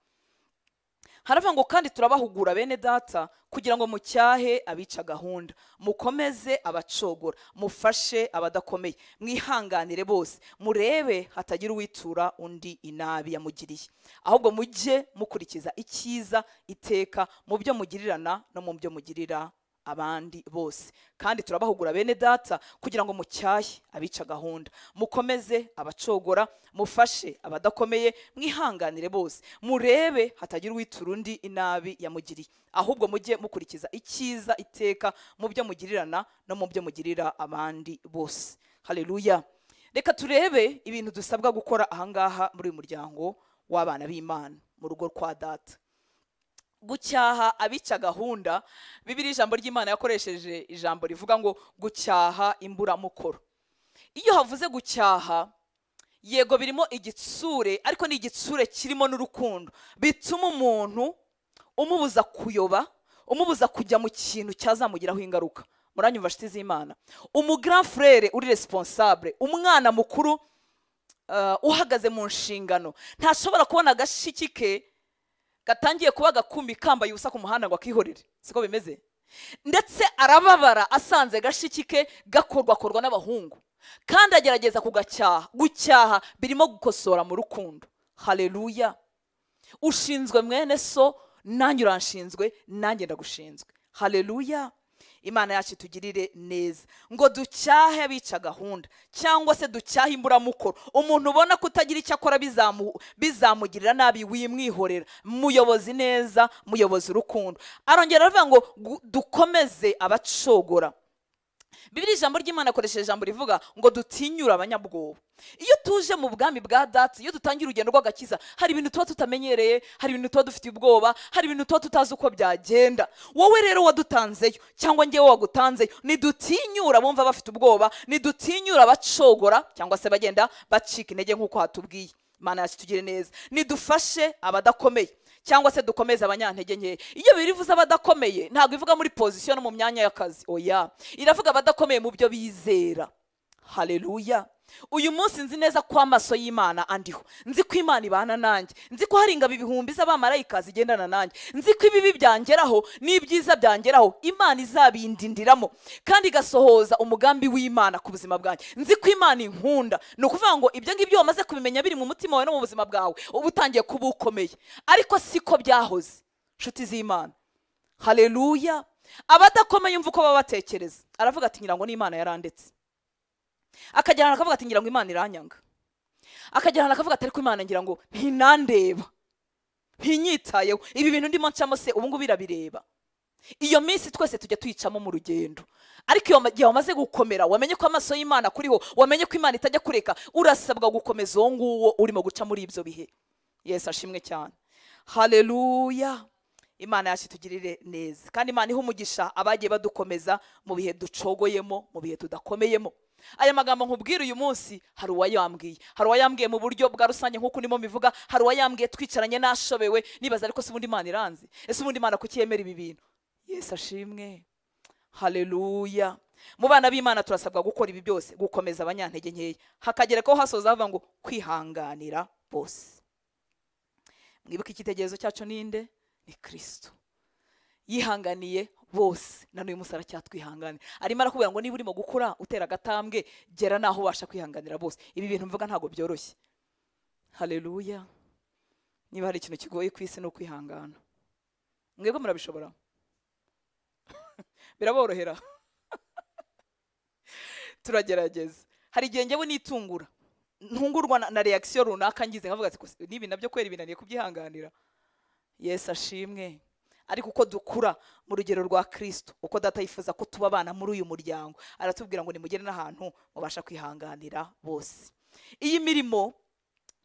haravuga ngo kandi turabahugura bene data kugira ngo mucyahe abica gahunda mukomeze abacogora mufashe abadakomeye mwihanganire bose murebe hatagira uwitura undi inabi yamugiriye ahubwo mujye mukurikiza icyiza iteka mu byo mugirirana no mu byo mugirira abandi bose kandi turabahugura bene data kugira ngo mucyahe abica gahunda mukomeze abacogora mufashe abadakomeye mwihanganire bose murebe hatagira uwitura undi inabi yamugiriye ahubwo mujye mukurikiza icyiza iteka mu byo mugirirana no mu byo mugirira abandi bose hareruya reka turebe ibintu dusabwa gukora ahangaha muri uyu muryango w'abana b'imana mu rugo kwa data gucyaha abica gahunda bibiri ijambo ry'imana yakoresheje ijambo rivuga ngo gucyaha imburamukoro iyo havuze gucyaha yego birimo igitsure ariko ni igitsure kirimo n'urukundo bituma umuntu umubuza kuyoba umubuza kujya mu kintu cyazamugiraho ingaruka muranyumva nshuti z'imana umugrafurere uri responsable umwana mukuru uh, uhagaze mu nshingano ntashobora kubona agashiki ke gatangiye kuba agakumbi kambaye ubusa ku muhanda ngo akihorere siko bimeze ndetse arababara asanze gashiki ke gakorwakorwa n'abahungu kandi agerageza kugacyaha gucyaha birimo gukosora mu rukundo hareruya ushinzwe mwene so nanjye uranshinzwe nanjye ndagushinzwe hareruya imana yacu itugirire neza ngo ducyahe abica gahunda cyangwa se ducyahe imburamukoro umuntu ubona ko utagira icyo akora bizamu- bizamugirira nabi wimwihorera muyobozi neza muyobozi urukundo arongera aravuga ngo gu- dukomeze abacogora bibiri ijambo ry'imana akoresheje ijambo rivuga ngo dutinyure abanyabwoba iyo tuje mu bwami bwa dati iyo dutangiye urugendo rw'agakiza hari ibintu tuba tutamenyereye hari ibintu tuba dufite ubwoba hari ibintu tuba tutazi uko byagenda wowe rero wadutanzeyo cyangwa ngewe wagutanzeyo nidutinyura bumva bafite ubwoba nidutinyura bacogora cyangwa se bagenda bacika intege nk'uko hatubwiye imana yacu itugire neza nidufashe abadakomeye cyangwa se dukomeze abanyantege nkeya iyo bibiri ivuze abadakomeye ntabwo ivuga muri pozisiyo no mu myanya y'akazi oya iravuga abadakomeye mu byo bizera hareruya uyu munsi nzi neza ko amaso y'imana andiho nzi ko imana ibana nanjye nzi ko hari ingabo ibihumbi z'abamarayika zigendana nanjye nzi ko ibibi byangeraho n'ibyiza byangeraho imana izabindindiramo kandi igasohoza umugambi w'imana ku buzima bwanjye nzi ko imana inkunda ni ukuvuga ngo ibyo ngibyo wamaze kubimenya biri mu mutima wawe no mu buzima bwawe uba utangiye kuba ukomeye ariko siko byahoze nshuti z'imana hareruya abadakomeye umva uko baba batekereza aravuga ati ngira ngo n'imana yarandetse akajyana akavuga ati ngira ngo imana iranyanga akajyana akavuga ati ariko imana ngira ngo ntinandeba ntinyitayeho ibi bintu ndimo ncamo se ubu ngubu irabireba iyo minsi twese tujya tuyicamo mu rugendo ariko iyo ma- igihe wamaze gukomera wamenye ko amaso y'imana akuriho wamenye ko imana itajya kureka urasabwa gukomeza uwo nguwo urimo guca muri ibyo bihe yesu ashimwe cyane hareruya imana yacu itugirire neza kandi imana iha umugisha abagiye badukomeza mu bihe ducogoyemo mu bihe tudakomeyemo aya magambo nkubwira uyu munsi hari uwayambwiye hari uwayambwiye mu buryo bwa rusange nk'uko ndimo mbivuga hari uwayambwiye twicaranye n'ashobewe nibaza ariko se ubundi imana iranzi ese ubundi imana kuki yemera ibi bintu yesu ashimwe hareruya mu bana b'imana turasabwa gukora ibi byose gukomeza abanyantege nkeya hakagera ko hasoza havuga ngo kwihanganira bose mwibuke icyitegererezo cyacu ninde ni kirisito yihanganiye bose na n'uyu munsi aracyatwihanganira arimo arakubwira ngo niba urimo gukura utera agatambwe gera n'aho ubasha kwihanganira bose ibi bintu mvuga ntabwo byoroshye hareruya niba hari ikintu kigoye ku isi ni ukwihangana mwebwe murabishobora biraborohera turagerageza hari igihe njyewe nitungura ntungurwa na, na reakisiyo runaka ngize nkavuga ati "Kose, n'ibi nabyo kwera binaniye kubyihanganira yesu ashimwe ariko uko dukura mu rugero rwa kirisito uko data yifuza ko tuba abana muri uyu muryango aratubwira ngo nimugere n'ahantu mubasha kwihanganira bose iyi mirimo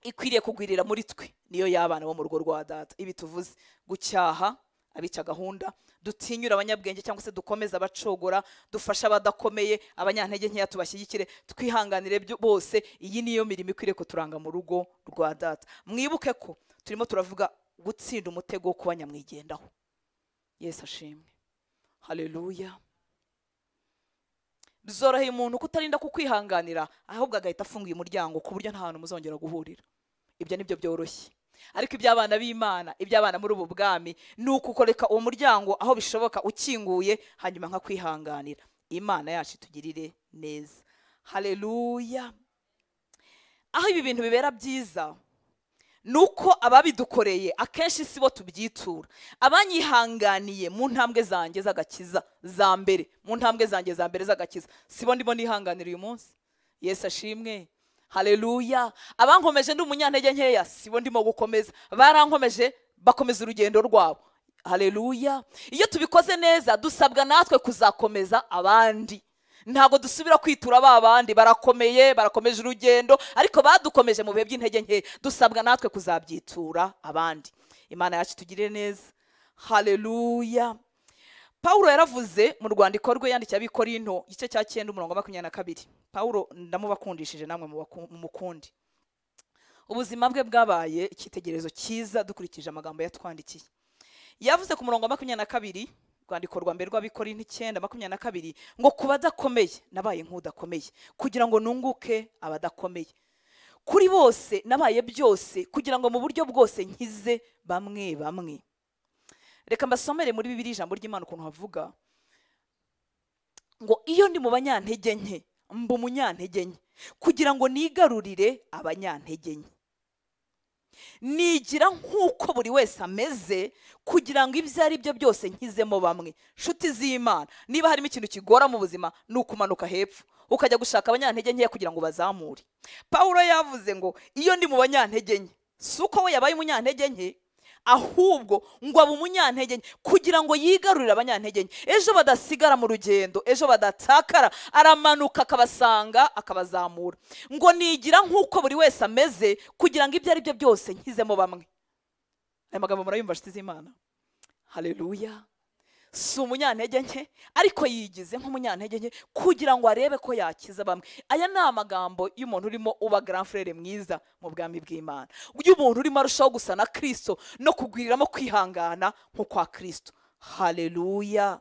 ikwiriye kugwirira muri twe niyo y'abana bo mu rugo rwa data ibi tuvuze gucyaha abica gahunda dutinyura abanyabwenge cyangwa se dukomeze abacogora dufashe abadakomeye abanyantege nkeya tubashyigikire twihanganire byo- bose iyi niyo mirimo ikwiriye kuturanga mu rugo rwa data mwibuke ko turimo turavuga gutsinda umutego wo kuba nyamwigendaho yesu ashimwe hareruya byoroheye umuntu kutarinda kukwihanganira ahubwo agahita afunguye umuryango ku buryo nta hantu muzongera guhurira ibyo ni byo byoroshye ariko iby'abana b'imana iby'abana muri ubu bwami ni ukukoreka uwo muryango aho bishoboka ukinguye hanyuma nka kwihanganira imana yacu itugirire neza hareruya aho ibi bintu bibera byiza ni uko ababidukoreye akenshi si bo tubyitura abanyihanganiye mu ntambwe zanjye z'agakiza za mbere mu ntambwe zanjye za mbere z'agakiza si bo ndimo nihanganira uyu munsi yesu ashimwe hareruya abankomeje ndi umunyantege nkeya si bo ndimo gukomeza barankomeje bakomeza urugendo rwabo hareruya iyo tubikoze neza dusabwa natwe kuzakomeza abandi ntabwo dusubira kwitura ba bandi barakomeye barakomeje urugendo ariko badukomeje mu bihe by'intege nke dusabwa natwe kuzabyitura abandi imana yacu tugirire neza haleluya paul yaravuze mu rwandiko rwe yandikiye abikorinto igice cya cyenda umurongo wa makumyabiri na kabiri paul ndamubakundishije namwe mubaku- mumukunde ubuzima bwe bwabaye icyitegererezo cyiza dukurikije amagambo yatwandikiye yavuze ku murongo wa makumyabiri na kabiri rwandiko rwa mbere rw'abikorintho icyenda makumyabiri na kabiri ngo ku badakomeye nabaye nk'udakomeye kugira ngo nunguke abadakomeye kuri bose nabaye byose kugira ngo mu buryo bwose nkize bamwe bamwe reka mbasomere muri bibiri ijambo ry'imana ukuntu havuga ngo iyo ndi mu banyantege nke mba umunyantege nke kugira ngo nigarurire abanyantege nke nigira nk'uko buri wese ameze kugira ngo ibyo ari byo byose nkizemo bamwe nshuti z'imana niba harimo ikintu kigora mu buzima ni ukumanuka hepfo ukajya gushaka abanyantege nkeya kugira ngo bazamure pawulo yavuze ngo iyo ndi mu banyantege nke si uko we yabaye umunyantege nke ahubwo ngo abe umunyantege nke kugira ngo yigarurire abanyantege nke ejo badasigara mu rugendo ejo badatakara aramanuka akabasanga akabazamura ngo nigira nk'uko buri wese ameze kugira ngo ibyo ari byo byose nkizemo bamwe aya magambo murayumva nshuti z'imana haleluya si umunyantege nke ariko yigize nk'umunyantege nke kugira ngo arebe ko yakiza bamwe aya ni amagambo y'umuntu urimo uba grand frere mwiza mu bwami bw'imana y'umuntu urimo arushaho gusa na kirisito no kugwiriramo kwihangana nko kwa kirisito haleluya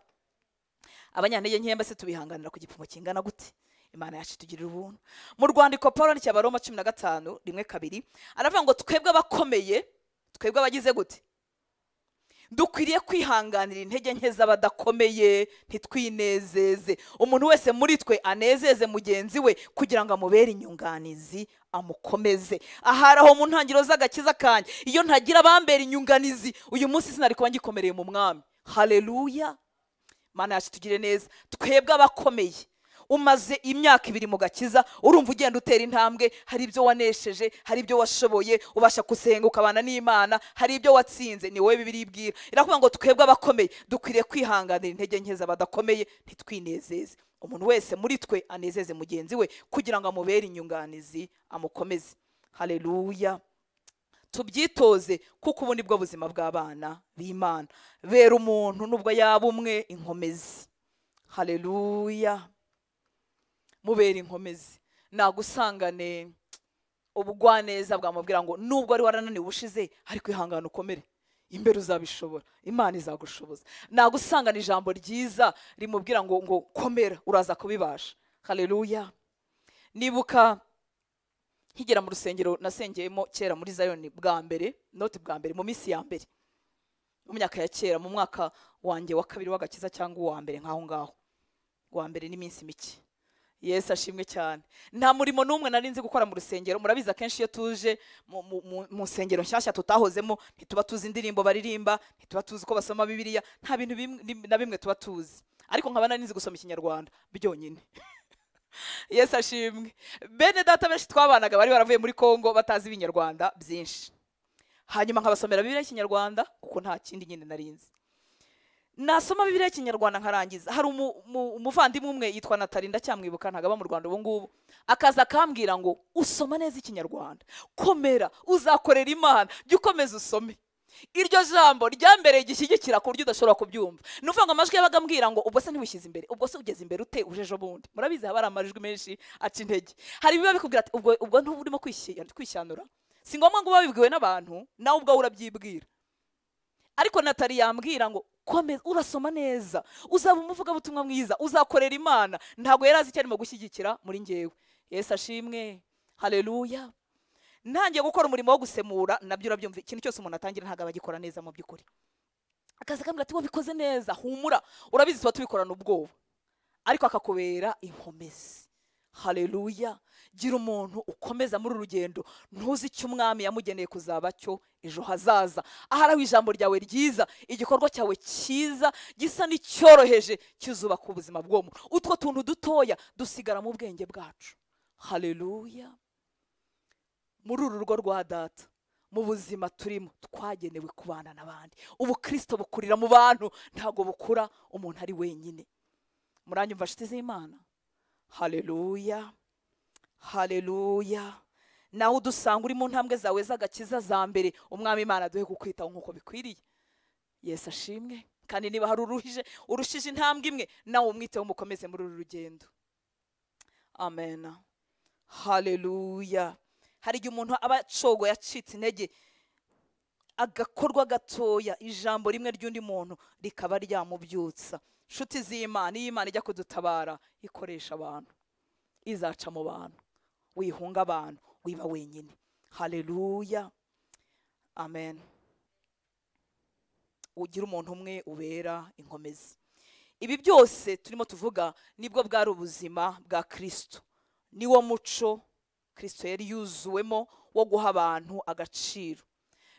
abanyantege nke mbese tubihanganira ku gipimo kingana gute imana yacu itugirira ubuntu mu rwandiko paul yandikiye abaroma cumi na gatanu rimwe kabiri aravuga ngo twebwe abakomeye twebwe abagize gute dukwiriye kwihanganira intege nke z'abadakomeye ntitwinezeze umuntu wese muri twe anezeze mugenzi we kugira ngo amubere inyunganizi amukomeze ahari aho mu ntangiriro z'agakiza kanjye iyo ntagira abambera inyunganizi uyu munsi sinari kuba ngikomereye mu mwami haleluya mana yacu tugire neza twebwe abakomeye umaze imyaka ibiri mu gakiza urumva ugenda utera intambwe hari ibyo wanesheje hari ibyo washoboye ubasha gusenga ukabana n'imana hari ibyo watsinze ni wowe bibiri ibwira iravuga ngo twebwe abakomeye dukwiriye kwihanganira intege nke z'abadakomeye ntitwinezeze umuntu wese muri twe anezeze mugenzi we kugira ngo amubere inyunganizi amukomeze haleluya tubyitoze kuko ubu nibwo buzima bw'abana b'imana bera umuntu nubwo yaba umwe inkomezi haleluya mubera inkomezi nagusangane ubugwaneza bwamubwira ngo nubwo wari warananiwe ubushize ariko ihangane ukomere imbere uzabishobora imana izagushoboza nagusangana ijambo ryiza rimubwira ngo ngo komera uraza kubibasha haleluya nibuka nkigera mu rusengero nasengeyemo kera muri zayoni bwa mbere noti bwa mbere mu minsi ya mbere mu myaka ya kera mu mwaka wanjye wa kabiri w'agakiza cyangwa uwa mbere nk'aho ngaho uwa mbere n'iminsi mike yesu ashimwe cyane nta murimo n'umwe nari nzi gukora mu rusengero murabizi akenshi iyo tuje mu- mu- mu- mu nsengero nshyashya tutahozemo ntituba tuzi indirimbo baririmba ntituba tuzi ko basoma bibiliya nta bintu bimwe- nim- na bimwe tuba tuzi ariko nkaba nari nzi gusoma ikinyarwanda byonyine yesu ashimwe bene data benshi twabanaga bari baravuye muri kongo batazi ibinyarwanda byinshi hanyuma nkabasomera bibiliya y'ikinyarwanda kuko nta kindi nyine nari nzi nasoma bibiliya y'ikinyarwanda nkarangiza hari umu- umu- umuvandimwe umwe yitwa natali ndacyamwibuka ntabwo aba mu rwanda ubu ngubu akaza akambwira ngo usoma neza ikinyarwanda komera uzakorera imana jya ukomeza usome iryo jambo ryambereye igishyigikira ku buryo udashobora kubyumva ni ukuvuga ngo amajwi yabaga ambwira ngo ubwo se ntiwishyize imbere ubwo se ugeze imbere ute uje ejo bundi murabizi haba hari amajwi menshi aca intege hari ibiba bikubwira ati ubwo ubwo ntuba urimo kwishyi- kwishyanura si ngombwa ngo ube wabibwiwe n'abantu nawe ubwawe urabyibwira ariko natali yambwira ngo komeza urasoma neza uzaba umuvugabutumwa mwiza uzakorera imana ntabwo yari azi icyo arimo gushyigikira muri ngewe yesu ashimwe haleluya ntangiye gukora umurimo wo gusemura nabyo urabyumva ikintu cyose umuntu atangira ntabwo aba agikora neza mu by'ukuri akaza akambwira ati wabikoze neza humura urabizi tuba tubikorana ubwoba ariko akakubera inkomezi haleluya gira umuntu ukomeza muri uru rugendo ntuzi icyo umwami yamugeneye kuzaba cyo ejo hazaza ahari aho ijambo ryawe ryiza igikorwa cyawe cyiza gisa n'icyoroheje kizubaka ubuzima bw'uwo muntu utwo tuntu dutoya dusigara mu bwenge bwacu haleluya muri uru rugo rwa data mu buzima turimo twagenewe kubana n'abandi ubukristo bukurira mu bantu ntabwo bukura umuntu ari wenyine muranyumva nshuti z'imana haleluya haleluya nawe udusanga uri mu ntambwe zawe z'agakiza za mbere umwami imana duhe kukwitaho nk'uko bikwiriye yesu ashimwe kandi niba hari uruhije urushije intambwe imwe nawe umwiteho mukomeze muri uru rugendo amen haleluya hari igihe umuntu aba acogoye acitse intege agakorwa gatoya ijambo rimwe ry'undi muntu rikaba ryamubyutsa inshuti z'imana iyo imana ijya kudutabara ikoresha abantu izaca mu bantu wihunga abantu wiba wenyine haleluya amen ugira umuntu umwe ubera inkomezi ibi byose turimo tuvuga nibwo bwari ubuzima bwa kirisito niwo muco kirisito yari yuzuwemo wo guha abantu agaciro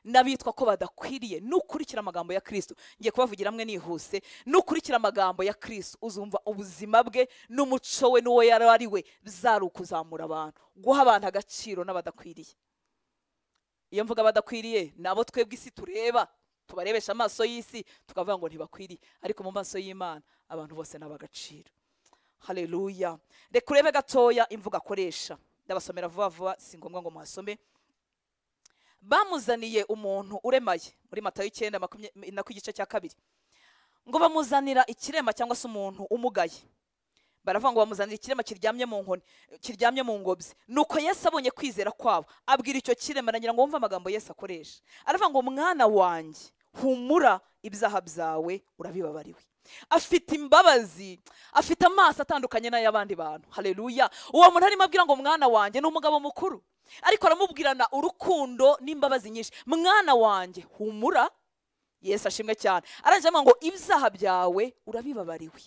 n'abitwa ko badakwiriye nukurikira amagambo ya kirisito ngiye kubavugira amwe nihuse nukurikira amagambo ya kirisito uzumva ubuzima bwe n'umuco we n'uwo yari ari we bizari ukuzamura abantu guha abantu agaciro n'abadakwiriye iyo mvuga badakwiriye ni abo twebwe isi tureba tubarebesha amaso y'isi tukavuga ngo ntibakwiriye ariko mu maso y'imana abantu bose ni ab'agaciro hareruya reka urebe gatoya imvugo akoresha ndabasomera vuba vuba si ngombwa ngo muhasome bamuzaniye umuntu uremaye muri matayo icyenda makumyabiri na ku igice cya kabiri ngo bamuzanira ikirema cyangwa se umuntu umugaye baravuga ngo bamuzanira ikirema kiryamye mu nkoni kiryamye mu ngobyi nuko Yesu abonye kwizera kwabo abwira icyo kirema aragira ngo wumve amagambo Yesu akoresha aravuga ngo mwana wanjye humura ibyaha byawe urabibabariwe afite imbabazi afite amaso atandukanye n'ay'abandi bantu hareruya uwo muntu arimo abwira ngo mwana wanjye ni umugabo mukuru ariko aramubwirana urukundo n'imbabazi nyinshi mwana wanjye humura Yesu ashimwe cyane arangira ngo ibyaha byawe urabibabariwe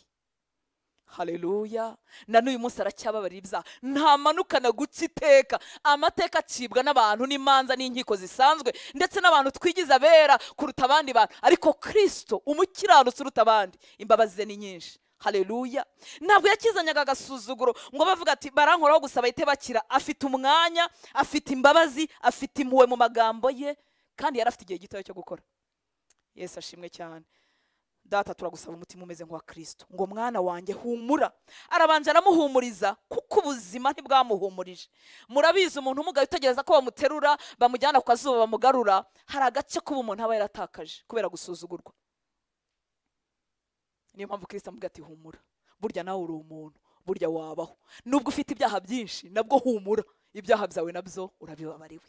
hareruya na n'uyu munsi aracyababarira ibyaha ntamanukana guca iteka amateka acibwa n'abantu n'imanza n'inkiko zisanzwe ndetse n'abantu twigize abera kuruta abandi bantu ariko kirisito umukiranutsi uruta abandi imbabazi ze ni nyinshi hareruya ntabwo yakizanyaga agasuzuguro ngo bavuga ati barankoraho gusa bahite bakira afite umwanya afite imbabazi afite impuhwe mu magambo ye kandi yari afite igihe gitoya cyo gukora Yesu ashimwe cyane data turagusaba umutima umeze nk'uwa kirisito ngo mwana wanjye humura arabanza aramuhumuriza kuko ubuzima ntibwamuhumurije murabizi umuntu umugaye utegereza ko bamuterura bamujyana ku kazuba bamugarura hari agace kuba umuntu aba yaratakaje kubera gusuzugurwa niyo mpamvu kirisito amubwira ati humura burya nawe uri umuntu burya wabaho nubwo ufite ibyaha byinshi nabwo humura ibyaha byawe nabyo urabibabariwe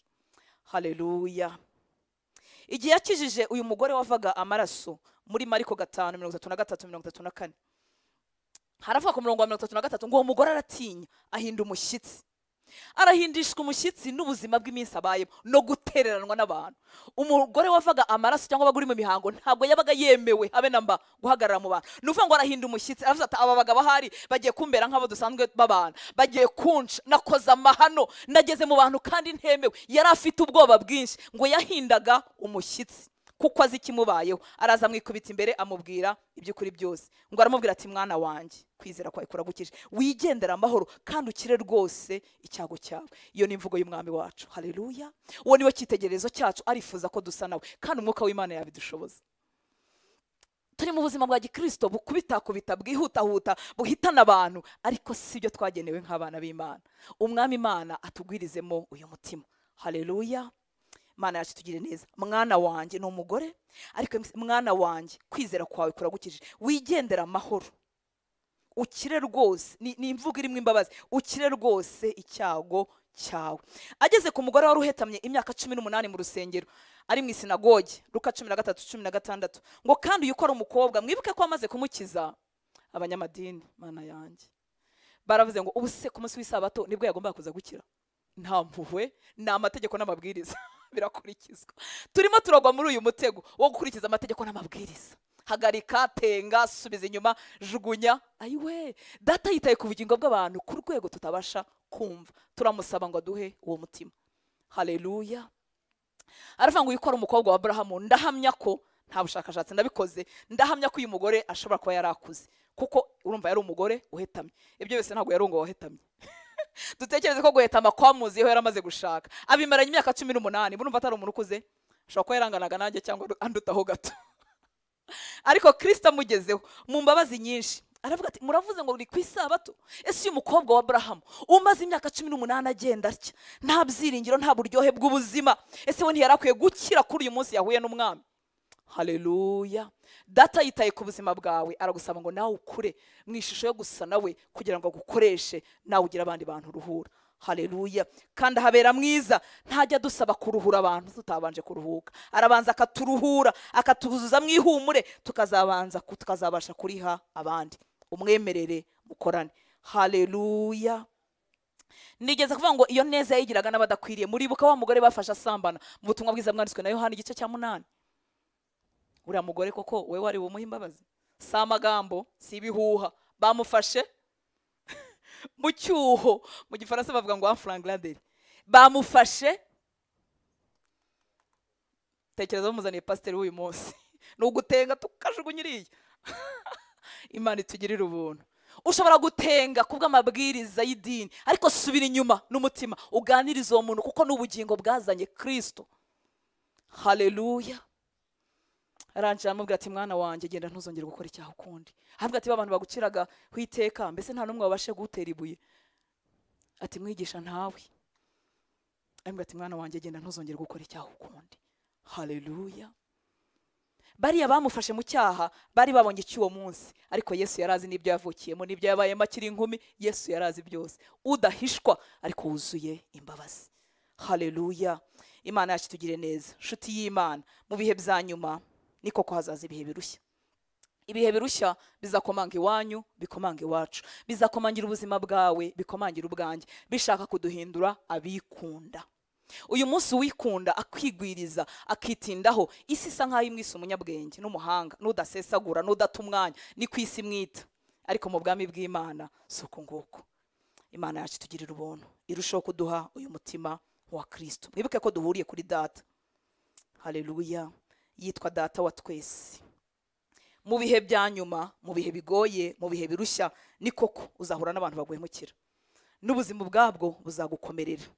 hareruya igihe yakijije uyu mugore wavaga amaraso muri mariko gatanu mirongo itatu na gatatu mirongo itatu na kane haravuga ku murongo wa mirongo itatu na gatatu ngo uwo mugore aratinya ahinda umushyitsi arahindishwa umushyitsi n'ubuzima bw'iminsi abayemo no gutereranwa n'abantu umugore wavaga amaraso cyangwa wabaga uri mu mihango ntabwo yabaga yemewe habe na mba guhagarara mu bantu ni ukuvuga ngo arahinda umushyitsi aravuze ati aba bagabo ahari bagiye kumbera nk'abo dusanzwe b'abantu bagiye kunca nakoze amahano nageze mu bantu kandi ntemewe yari afite ubwoba bwinshi ngo yahindaga umushyitsi kuko azi ikimubayeho araza amwikubita imbere amubwira iby'ukuri byose ngo aramubwira ati mwana wanjye kwizera kwawe kuragukije wigendera amahoro kandi ukire rwose icyago cyawe iyo ni imvugo y'umwami wacu hareruya uwo niwe cyitegererezo cyacu arifuza ko dusa nawe kandi umwuka w'imana yabidushoboza turi mu buzima bwa gikirisito bukubitakubita bwihutahuta buhitana abantu ariko si byo twagenewe nk'abana b'imana umwami imana atugwirizemo uyu mutima hareruya imana yacu tugire neza mwana wanjye ni umugore ariko mwana wanjye kwizera kwawe kuragukijije wigendera amahoro ukire rwose ni imvugo irimo imbabazi ukire rwose icyago cyawe ageze ku mugore wari uhetamye imyaka cumi n'umunani mu rusengero ari mu isinagoge ruka cumi na gatatu cumi na gatandatu ngo kandi uyu ukora umukobwa mwibuke ko amaze kumukiza abanyamadini mana yanjye baravuze ngo ubu se ku munsi w'isabato nibwo yagombaga kuza gukira nta mpuhwe ni amategeko n'amabwiriza birakurikizwa turimo turagwa muri uyu mutego wo gukurikiza amategeko n'amabwiriza hagarika tenga subiza inyuma jugunya ayiwe data yitaye ku bugingo bw'abantu ku rwego tutabasha kumva turamusaba ngo aduhe uwo mutima hareruya aravuga ngo yikora umukobwa wa burahamu ndahamya ko nta bushakashatsi ndabikoze ndahamya ko uyu mugore ashobora kuba yari akuze kuko urumva yari umugore uhetamye ibyo byose ntabwo yari ngo wahetamye dutekereze ko guhetama kwamuziyeho yari amaze gushaka abimaranye imyaka cumi n'umunani burumva atari umuntu ukuze ashobora kuba yaranganaga nanjye cyangwa andutaho gato ariko kirisita amugezeho mu mbabazi nyinshi aravuga ati muravuze ngo ni ku isabato ese uyu mukobwa wa burahamu umaze imyaka cumi n'umunani agenda atya nta byiringiro nta buryohe bw'ubuzima ese we ntiyari akwiye gukira kuri uyu munsi yahuye n'umwami haleluya data yitaye ku buzima bwawe aragusaba ngo nawe ukure mu ishusho yo gusa nawe kugira ngo agukoreshe nawe ugire abandi bantu uruhura haleluya kandi ahabera mwiza ntajya dusaba kuruhura abantu tutabanje kuruhuka arabanza akaturuhura akatuzuza mu ihumure tukazabanza ku- tukazabasha kuriha abandi umwemerere mukorane haleluya nigeze kuvuga ngo iyo neza yayigiraga n'abadakwiriye muribuka wa mugore bafashe asambana mu butumwa bwiza bwanditswe na yohani igice cya munani uriya mugore koko we wari bumuhe imbabazi si amagambo si ibihuha bamufashe mu cyuho mu gifaransa bavuga ngo anfrangiraderi bamufashe tekereza bamuzaniye pasiteri w'uyu munsi ni ugutenga tukajugunya iriya imana itugirire ubuntu ushobora gutenga ku bw'amabwiriza y'idini ariko subira inyuma n'umutima uganirize uwo muntu kuko n'ubugingo bwazanye kirisito haleluya arangije aramubwira ati mwana wanjye genda ntuzongere gukora icyaha ukundi aramubwira ati ba bantu baguciraga ho iteka mbese nta n'umwe wabashe gutera ibuye ati mwigisha ntawe aramubwira ati mwana wanjye genda ntuzongere gukora icyaha ukundi haleluya bariya bamufashe mu cyaha bari babonye icy'uwo munsi ariko yesu yari azi n'ibyo yavukiyemo n'ibyo yabayemo akiri inkumi yesu yari azi byose udahishwa ariko wuzuye imbabazi haleluya imana yacu itugire neza nshuti y'imana mu bihe bya nyuma ni koko hazaza ibihe birushya ibihe birushya bizakomanga iwanyu bikomanga iwacu bizakomangira ubuzima bwawe bikomangira ubwanjye bishaka kuduhindura abikunda uyu munsi uwikunda akwigwiriza akitindaho isi isa nk'aho imwise umunyabwenge n'umuhanga n'udasesagura n'udata umwanya ni ku isi mwita ariko mu bwami bw'imana si uku nguku imana yacu itugirira ubuntu irushaho kuduha uyu mutima wa kirisito mwibuke ko duhuriye kuri data haleluya yitwa data wa twese mu bihe bya nyuma mu bihe bigoye mu bihe birushya ni koko uzahura n'abantu baguhemukira n'ubuzima ubwabwo buzagukomerera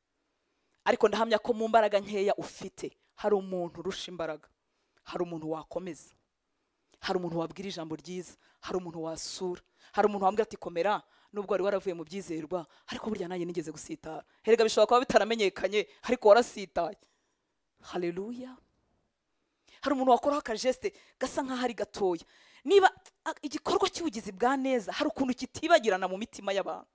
ariko ndahamya ko mu mbaraga nkeya ufite hari umuntu urusha imbaraga hari umuntu wakomeza hari umuntu wabwira ijambo ryiza hari umuntu wasura hari umuntu wambwira ati komera nubwo wari waravuye mu byizerwa ariko burya nanjye nigeze gusitara herega bishobora kuba bitaramenyekanye ariko warasitaye haleluya hari umuntu wakoraho akajesite gasa nk'aho ari gatoya niba a- igikorwa cy'ubugizi bwa neza hari ukuntu kitibagirana mu mitima y'abantu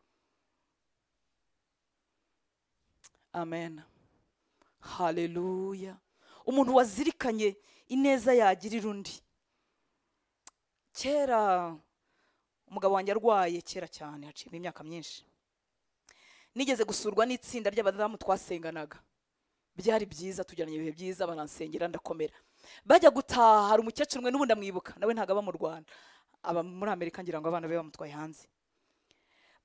amen haleluya umuntu wazirikanye ineza yagirira undi kera umugabo wanjye arwaye kera cyane haciyemo imyaka myinshi nigeze gusurwa n'itsinda ry'abadamu twasenganaga byari byiza tujyanye ibihe byiza baransengera ndakomera bajya gutaha hari umukecuru umwe n'ubundi amwibuka nawe ntabwo aba mu rwanda aba muri amerika ngira ngo abana be bamutwaye hanze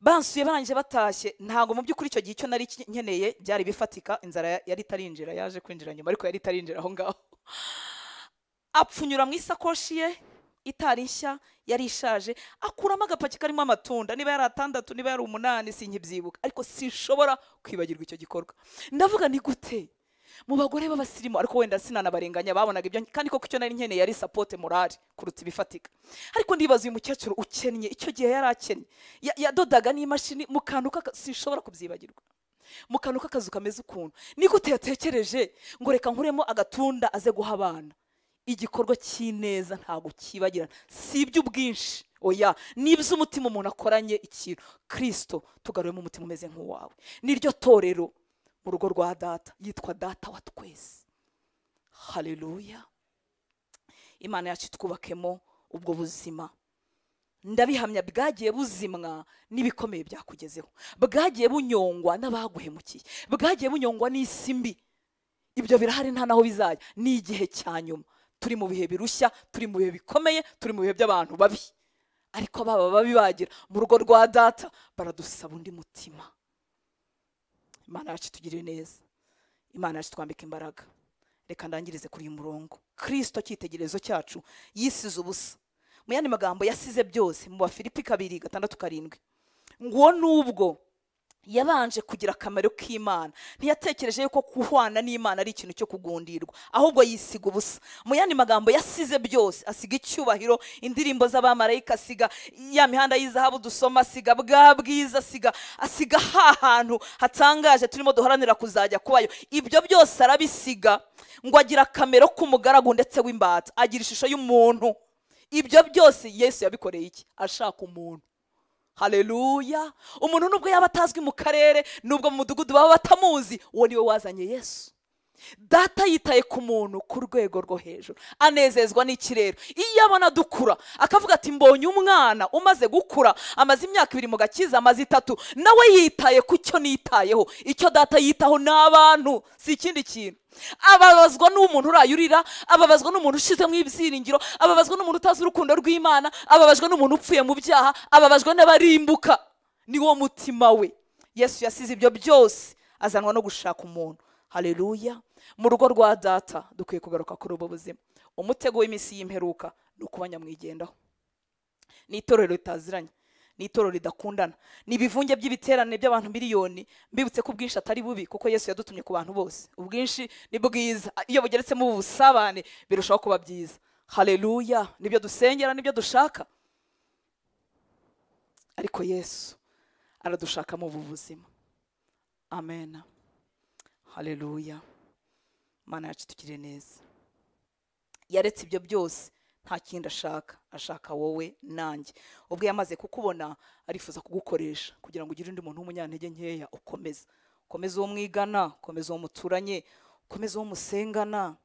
bansuye barangije batashye ntabwo mu by'ukuri icyo gihe icyo nari ki- nkeneye byari bifatika inzara ya- yari itarinjira yaje kwinjira nyuma ariko yari itarinjira aho ngaho apfunyura mu isakoshi ye itari nshya yari ishaje akuramo agapaki karimo amatunda niba yari atandatu niba yari umunani sinkibyibuka ariko sinshobora kwibagirwa icyo gikorwa ndavuga ni gute mu bagore b'abasirimu ariko wenda sinanabarenganya babonaga ibyo kandi koko icyo nari nkeneye yari sapote morali kuruta ibifatika ariko ndibaza uyu mukecuru ukennye icyo gihe yari akennye Ya- yadodaga n'imashini mu kantu k'aka- sinshobora kubyibagirwa mu kantu k'akazu kameze ukuntu ni gute yatekereje ngo reka nkuremo agatunda aze guha abana igikorwa cy'ineza ntabwo cyibagirana si iby'ubwinshi oya ni iby'umutima umuntu akoranye ikintu kirisito tugaruyemo umutima umeze nk'uwawe niryo torero mu rugo rwa data yitwa data wa twese haleluya imana yacu itwubakemo ubwo buzima ndabihamya bwagiye buzimwa n'ibikomeye byakugezeho bwagiye bunyongwa n'abaguhemukiye bwagiye bunyongwa n'isi mbi ibyo birahari nta naho bizajya ni igihe cya nyuma turi mu bihe birushya turi mu bihe bikomeye turi mu bihe by'abantu babi ariko baba babi bagira mu rugo rwa data baradusaba undi mutima imana yacu itugirire neza imana yacu twambika imbaraga reka ndangirize kuri uyu murongo kirisito cyitegererezo cyacu yisize ubusa mu yandi magambo yasize byose mu bafilipi kabiri gatandatu karindwi nguwo n'ubwo yabanje kugira akamaro k'imana ntiyatekereje yuko guhwana n'imana ari ikintu cyo kugundirwa ahubwo yisiga ubusa mu yandi magambo yasize byose asiga icyubahiro indirimbo z'abamarayika asiga ya mihanda y'izahabu dusoma asiga bwa bwiza asiga asiga ha hantu hatangaje turimo duharanira kuzajya kubayo ibyo byose arabisiga ngo agira akamero k'umugaragu ndetse w'imbata agira ishusho y'umuntu ibyo byose yesu yabikoreye iki ashaka umuntu hareruya umuntu nubwo yaba atazwi mu karere nubwo mu mudugudu baba batamuzi uwo niwe wazanye yesu data yitaye ku muntu ku rwego rwo hejuru anezezwa n'ikirere iyo abona dukura akavuga ati mbonye umwana umaze gukura amaze imyaka ibiri mu gakiza amaze itatu nawe yitaye ku cyo nitayeho icyo data yitaho ni abantu si ikindi kintu ababazwa n'umuntu uraye urira ababazwa n'umuntu ushizemo ibyiringiro ababazwa n'umuntu utazi urukundo rw'imana ababajwe n'umuntu upfuye mu byaha ababajwe n'abarimbuka ni wo mutima we yesu yasize ibyo byose azanwa no gushaka umuntu hareruya mu rugo rwa data dukwiye kugaruka kuri ubu buzima umutego w'iminsi y'imperuka ni ukuba nyamwigendaho ni itorero ritaziranye ni itorero ridakundana ni ibivunge by'ibiterane by'abantu miliyoni mbibutse ko ubwinshi atari bubi kuko yesu yadutumye ku bantu bose ubwinshi ni bwiza iyo bugeretsemo ubusabane birushaho kuba byiza hareruya nibyo dusengera nibyo dushaka ariko yesu aradushakamo ubu buzima amena hareruya mana yacu tukire neza yaretse ibyo byose nta kindi ashaka ashaka wowe nanjye ubwo yamaze kukubona arifuza kugukoresha kugira ngo ugire undi muntu w'umunyantege nkeya ukomeza ukomeze uwo mwigana ukomeze uwo muturanye ukomeze uwo musengana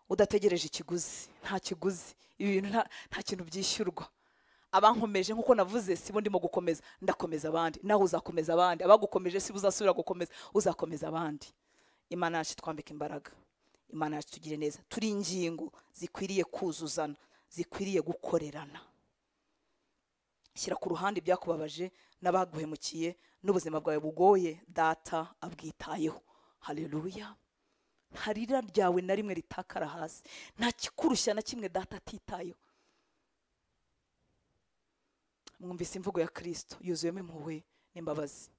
udategereje ikiguzi nta kiguzi ibi bintu nta- nta kintu byishyurwa abankomeje nk'uko navuze si bo ndimo gukomeza ndakomeza abandi nawe uzakomeza abandi abagukomeje si bo uzasubira gukomeza uzakomeza abandi imana yacu twambika imbaraga imana yacu tugire neza turi ingingo zikwiriye kuzuzana zikwiriye gukorerana shyira ku ruhande ibyakubabaje n'abaguhemukiye n'ubuzima bwawe bugoye data abwitayeho hareruya nta rira ryawe na rimwe ritakara hasi nta kikurushya na kimwe data atitayeho mwumvise imvugo ya kirisito yuzuyemo impuhwe n'imbabazi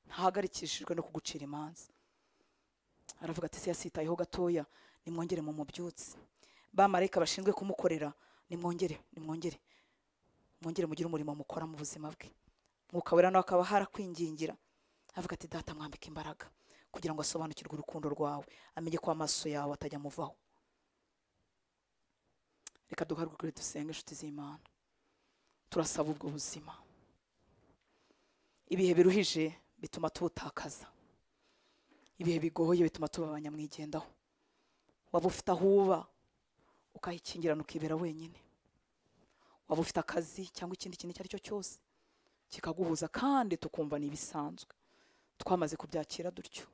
ntahagarikishijwe no kugucira imanza aravuga ati se yasitayeho gatoya nimwongere mu mubyutsi bamarayika bashinzwe kumukorera nimwongere nimwongere mwongere mugire umurimo mukora mu buzima bwe mwuka wera nawe akaba harakwingingira avuga ati data mwambika imbaraga kugira ngo asobanukirwe urukundo rwawe amenye ko amaso yawe atajya amuvaho reka duhaguruke dusenge inshuti z'imana turasaba ubwo buzima ibihe biruhije bituma tubutakaza ibihe bigoye bituma tuba abanyamwigendaho waba ufite aho uba ukahikingirana ukibera wenyine waba ufite akazi cyangwa ikindi kintu icyo ari cyo cyose kikaguhuza kandi tukumva ni ibisanzwe twamaze kubyakira dutyo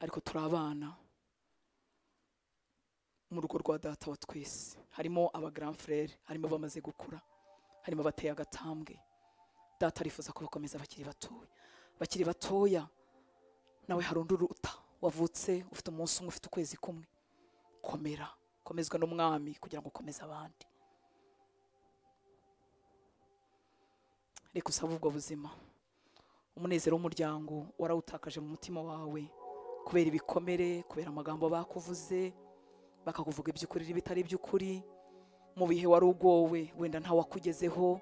ariko turi abana mu rugo rwa data wa twese harimo aba grand frere harimo abamaze gukura harimo abateye agatambwe data arifuza ko bakomeza bakiri batoya bakiri batoya nawe hari undi uruta wavutse ufite umunsi umwe ufite ukwezi kumwe komera komezwa n'umwami kugira ngo ukomeze abandi reka usabe ubwo buzima umunezero w'umuryango warawutakaje mu mutima wawe kubera ibikomere kubera amagambo bakuvuze bakakuvuga iby'ukuri n'ibitari iby'ukuri mu bihe wari ugowe wenda nta wakugezeho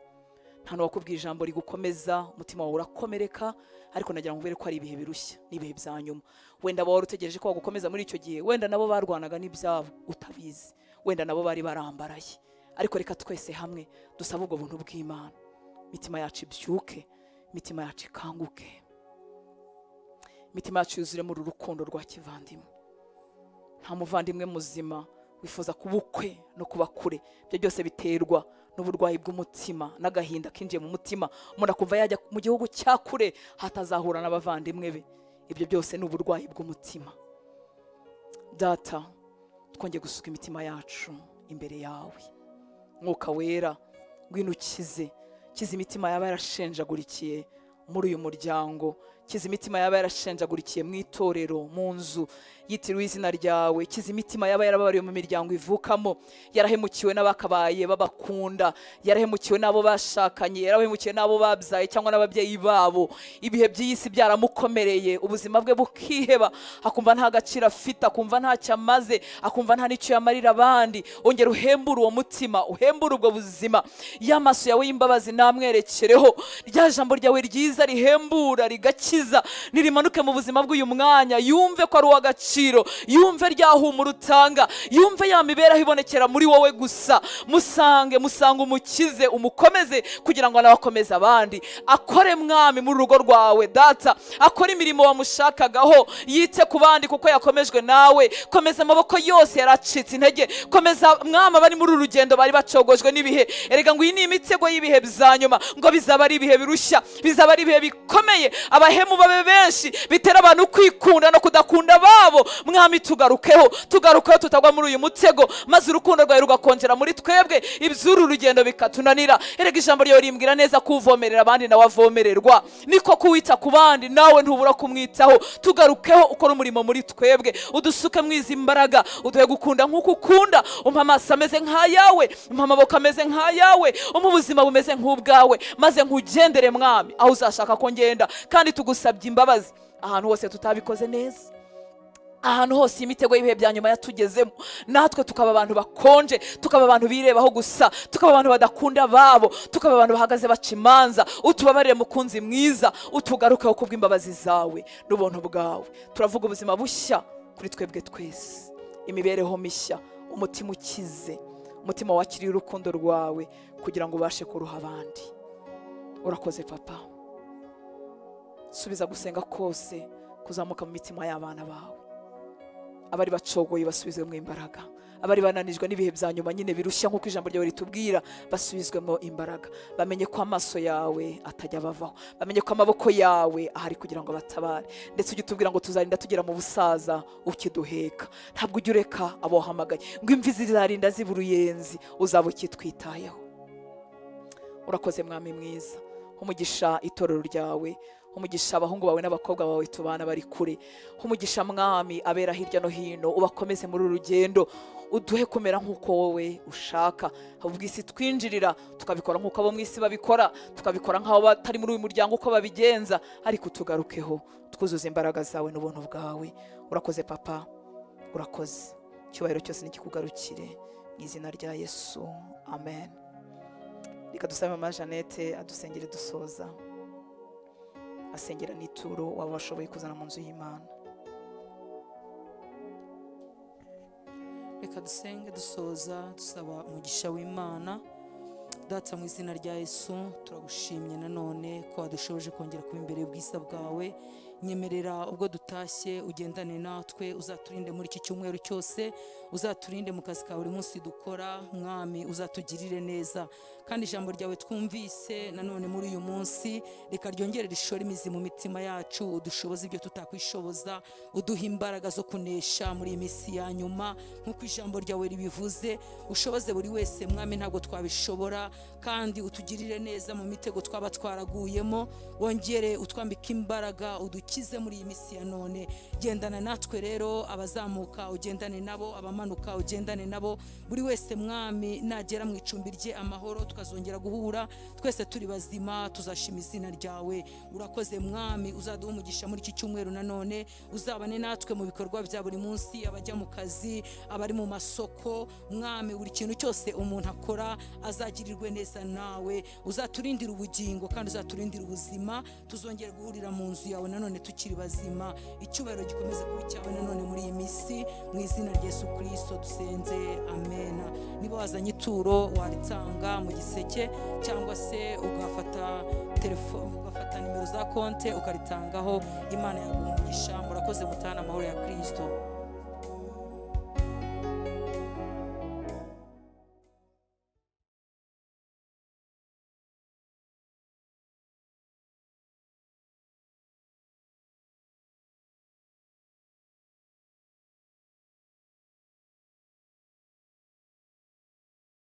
nta n'uwakubwiye ijambo rigukomeza umutima wawe urakomereka ariko nagira ngo ubere ko ari ibihe birushya n'ibihe bya nyuma wenda wari utegereje ko bagukomeza muri icyo gihe wenda nabo barwanaga n'ibyabo utabizi wenda nabo bari barambaraye ariko reka twese hamwe dusabe ubwo buntu bw'imana imitima yacu ibyuke imitima yacu ikanguke imitima yacu yuzuremo uru rukundo rwa kivandimwe nta muvandimwe muzima wifuza kuba ukwe no kuba kure ibyo byose biterwa n'uburwayi bw'umutima n'agahinda kinjiye mu mutima umuntu akumva yajya mu gihugu cya kure hatazahura n'abavandimwe be ibyo byose ni uburwayi bw'umutima data twongeye gusuka imitima yacu imbere yawe mwuka wera ngwino ukize kiza imitima yaba yarashenjagurikiye muri uyu muryango kiza imitima yaba yarashenjagurikiye mu itorero mu nzu yitiriwe izina ryawe kiza imitima yaba yarababariwe mu miryango ivukamo yarahemukiwe n'abakabaye babakunda yarahemukiwe n'abo bashakanye yarahemukiwe n'abo babyaye cyangwa n'ababyeyi babo ibihe by'iy'isi byaramukomereye ubuzima bwe bukiheba akumva nta gaciro afite akumva ntacyo amaze akumva nta n'icyo yamarira abandi ongera uhembure uwo mutima uhembure ubwo buzima ya maso yawe y'imbabazi namwerekereho rya jambo ryawe ryiza rihembura rigakiza ryiza nirimanuke mu buzima bw'uyu mwanya yumve ko ari uw'agaciro yumve rya humura utanga yumve ya mibereho ibonekera muri wowe gusa musange musange umukize umukomeze kugira ngo nawe akomeze abandi akore mwami muri urugo rwawe data akore imirimo wamushakagaho yite ku bandi kuko yakomejwe nawe komeza amaboko yose yari acitse intege komeza mwami abari muri uru rugendo bari bacogojwe n'ibihe erega ngo iyi ni imitego y'ibihe bya nyuma ngo bizaba ari ibihe birushya bizaba ari ibihe bikomeye abahemu babe benshi bitera abantu kwikunda no kudakunda babo mwami tugarukeho tugarukeho tutagwa muri uyu mutego maze urukundo rwawe rugakongera muri twebwe iby'uru rugendo bikatunanira erega ijambo ryawe rimbwira neza ko uvomerera abandi nawe avomererwa niko kuwita ku bandi nawe ntubura kumwitaho tugarukeho ukora umurimo muri twebwe udusuke mwizi imbaraga uduhe gukunda nk'uko ukunda umpa amaso ameze nk'ayawe umpa amaboko ameze nk'ayawe umpa ubuzima bumeze nk'ubwawe maze nkugendere mwami aho uzashaka ko ngenda kandi tugusabye imbabazi ahantu hose tutabikoze neza ahantu hose iyi mitego y'ibihe bya nyuma yatugezemo natwe tukaba abantu bakonje tukaba abantu birebaho gusa tukaba abantu badakunda babo tukaba abantu bahagaze baca imanza utubabarire mukunzi mwiza utugarukeho kubw'imbabazi zawe n'ubuntu bwawe turavuga ubuzima bushya kuri twebwe twese imibereho mishya umutima ukize umutima wakiriye urukundo rwawe kugira ngo ubashe kuruha abandi urakoze papa subiza gusenga kose kuzamuka mu mitima y'abana bawe abari bacogoye basubizwemo imbaraga abari bananijwe n'ibihe bya nyuma nyine birushya nk'uko ijambo ryawe ritubwira basubizwemo imbaraga bamenye ko amaso yawe atajya abavaho bamenye ko amaboko yawe ahari kugira ngo batabare ndetse ujye utubwira ngo tuzarinda tugera mu busaza ukiduheka ntabwo ujya ureka abohamagaye ngo imvi zizarinda ziba uruyenzi uzaba ukitwitayeho urakoze mwami mwiza umugisha itorero ryawe umugisha abahungu bawe n'abakobwa bawe tubana bari kure umugisha mwami abera hirya no hino ubakomeze muri uru rugendo uduhe kumera nk'uko wowe ushaka ubwisi twinjirira tukabikora nk'uko abo mu isi babikora tukabikora nk'abo batari muri uyu muryango uko babigenza ariko tugarukeho twuzuza imbaraga zawe n'ubuntu bwawe urakoze papa urakoze icyubahiro cyose nikikugarukire mu izina rya yesu amen reka dusabe mama jeannette adusengere dusoza asengera n'ituro waba washoboye kuzana mu nzu y'imana reka dusenge dusoza dusaba umugisha w'imana data mu izina rya yesu turagushimye nanone ko wadushoboje kongera kuba imbere y'ubwiza bwawe nyemerera ubwo dutashye ugendane natwe uzaturinde muri iki cyumweru cyose uzaturinde mu kazi ka buri munsi dukora mwami uzatugirire neza kandi ijambo ryawe twumvise nanone muri uyu munsi reka ryongere rishore imizi mu mitima yacu udushoboza ibyo tutakwishoboza uduha imbaraga zo kunesha muri iyi minsi ya nyuma nk'uko ijambo ryawe ribivuze ushoboze buri wese mwami ntabwo twabishobora kandi utugirire neza mu mitego twaba twaraguyemo wongere utwambike imbaraga udukize muri iyi minsi ya none gendana natwe rero abazamuka ugendane nabo abamanuka ugendane nabo buri wese mwami nagera mu icumbi rye amahoro tukazongera guhura twese turi bazima tuzashima izina ryawe urakoze mwami uzaduha umugisha muri iki cyumweru nanone uzabane natwe mu bikorwa bya buri munsi abajya mu kazi abari mu masoko mwami buri kintu cyose umuntu akora azagirirwe neza nawe uzaturindira ubugingo kandi uzaturindira ubuzima tuzongera guhurira mu nzu yawe nanone tukiri bazima icyubahiro gikomeza kuba icyawe nanone muri iyi minsi mu izina rya Yesu kirisito dusenze amena niba wazanye ituro waritanga mu giseke cyangwa se ugafata telefone ugafata nimero za konti ukaritangaho imana yaguha umugisha murakoze mutana amahoro ya kirisito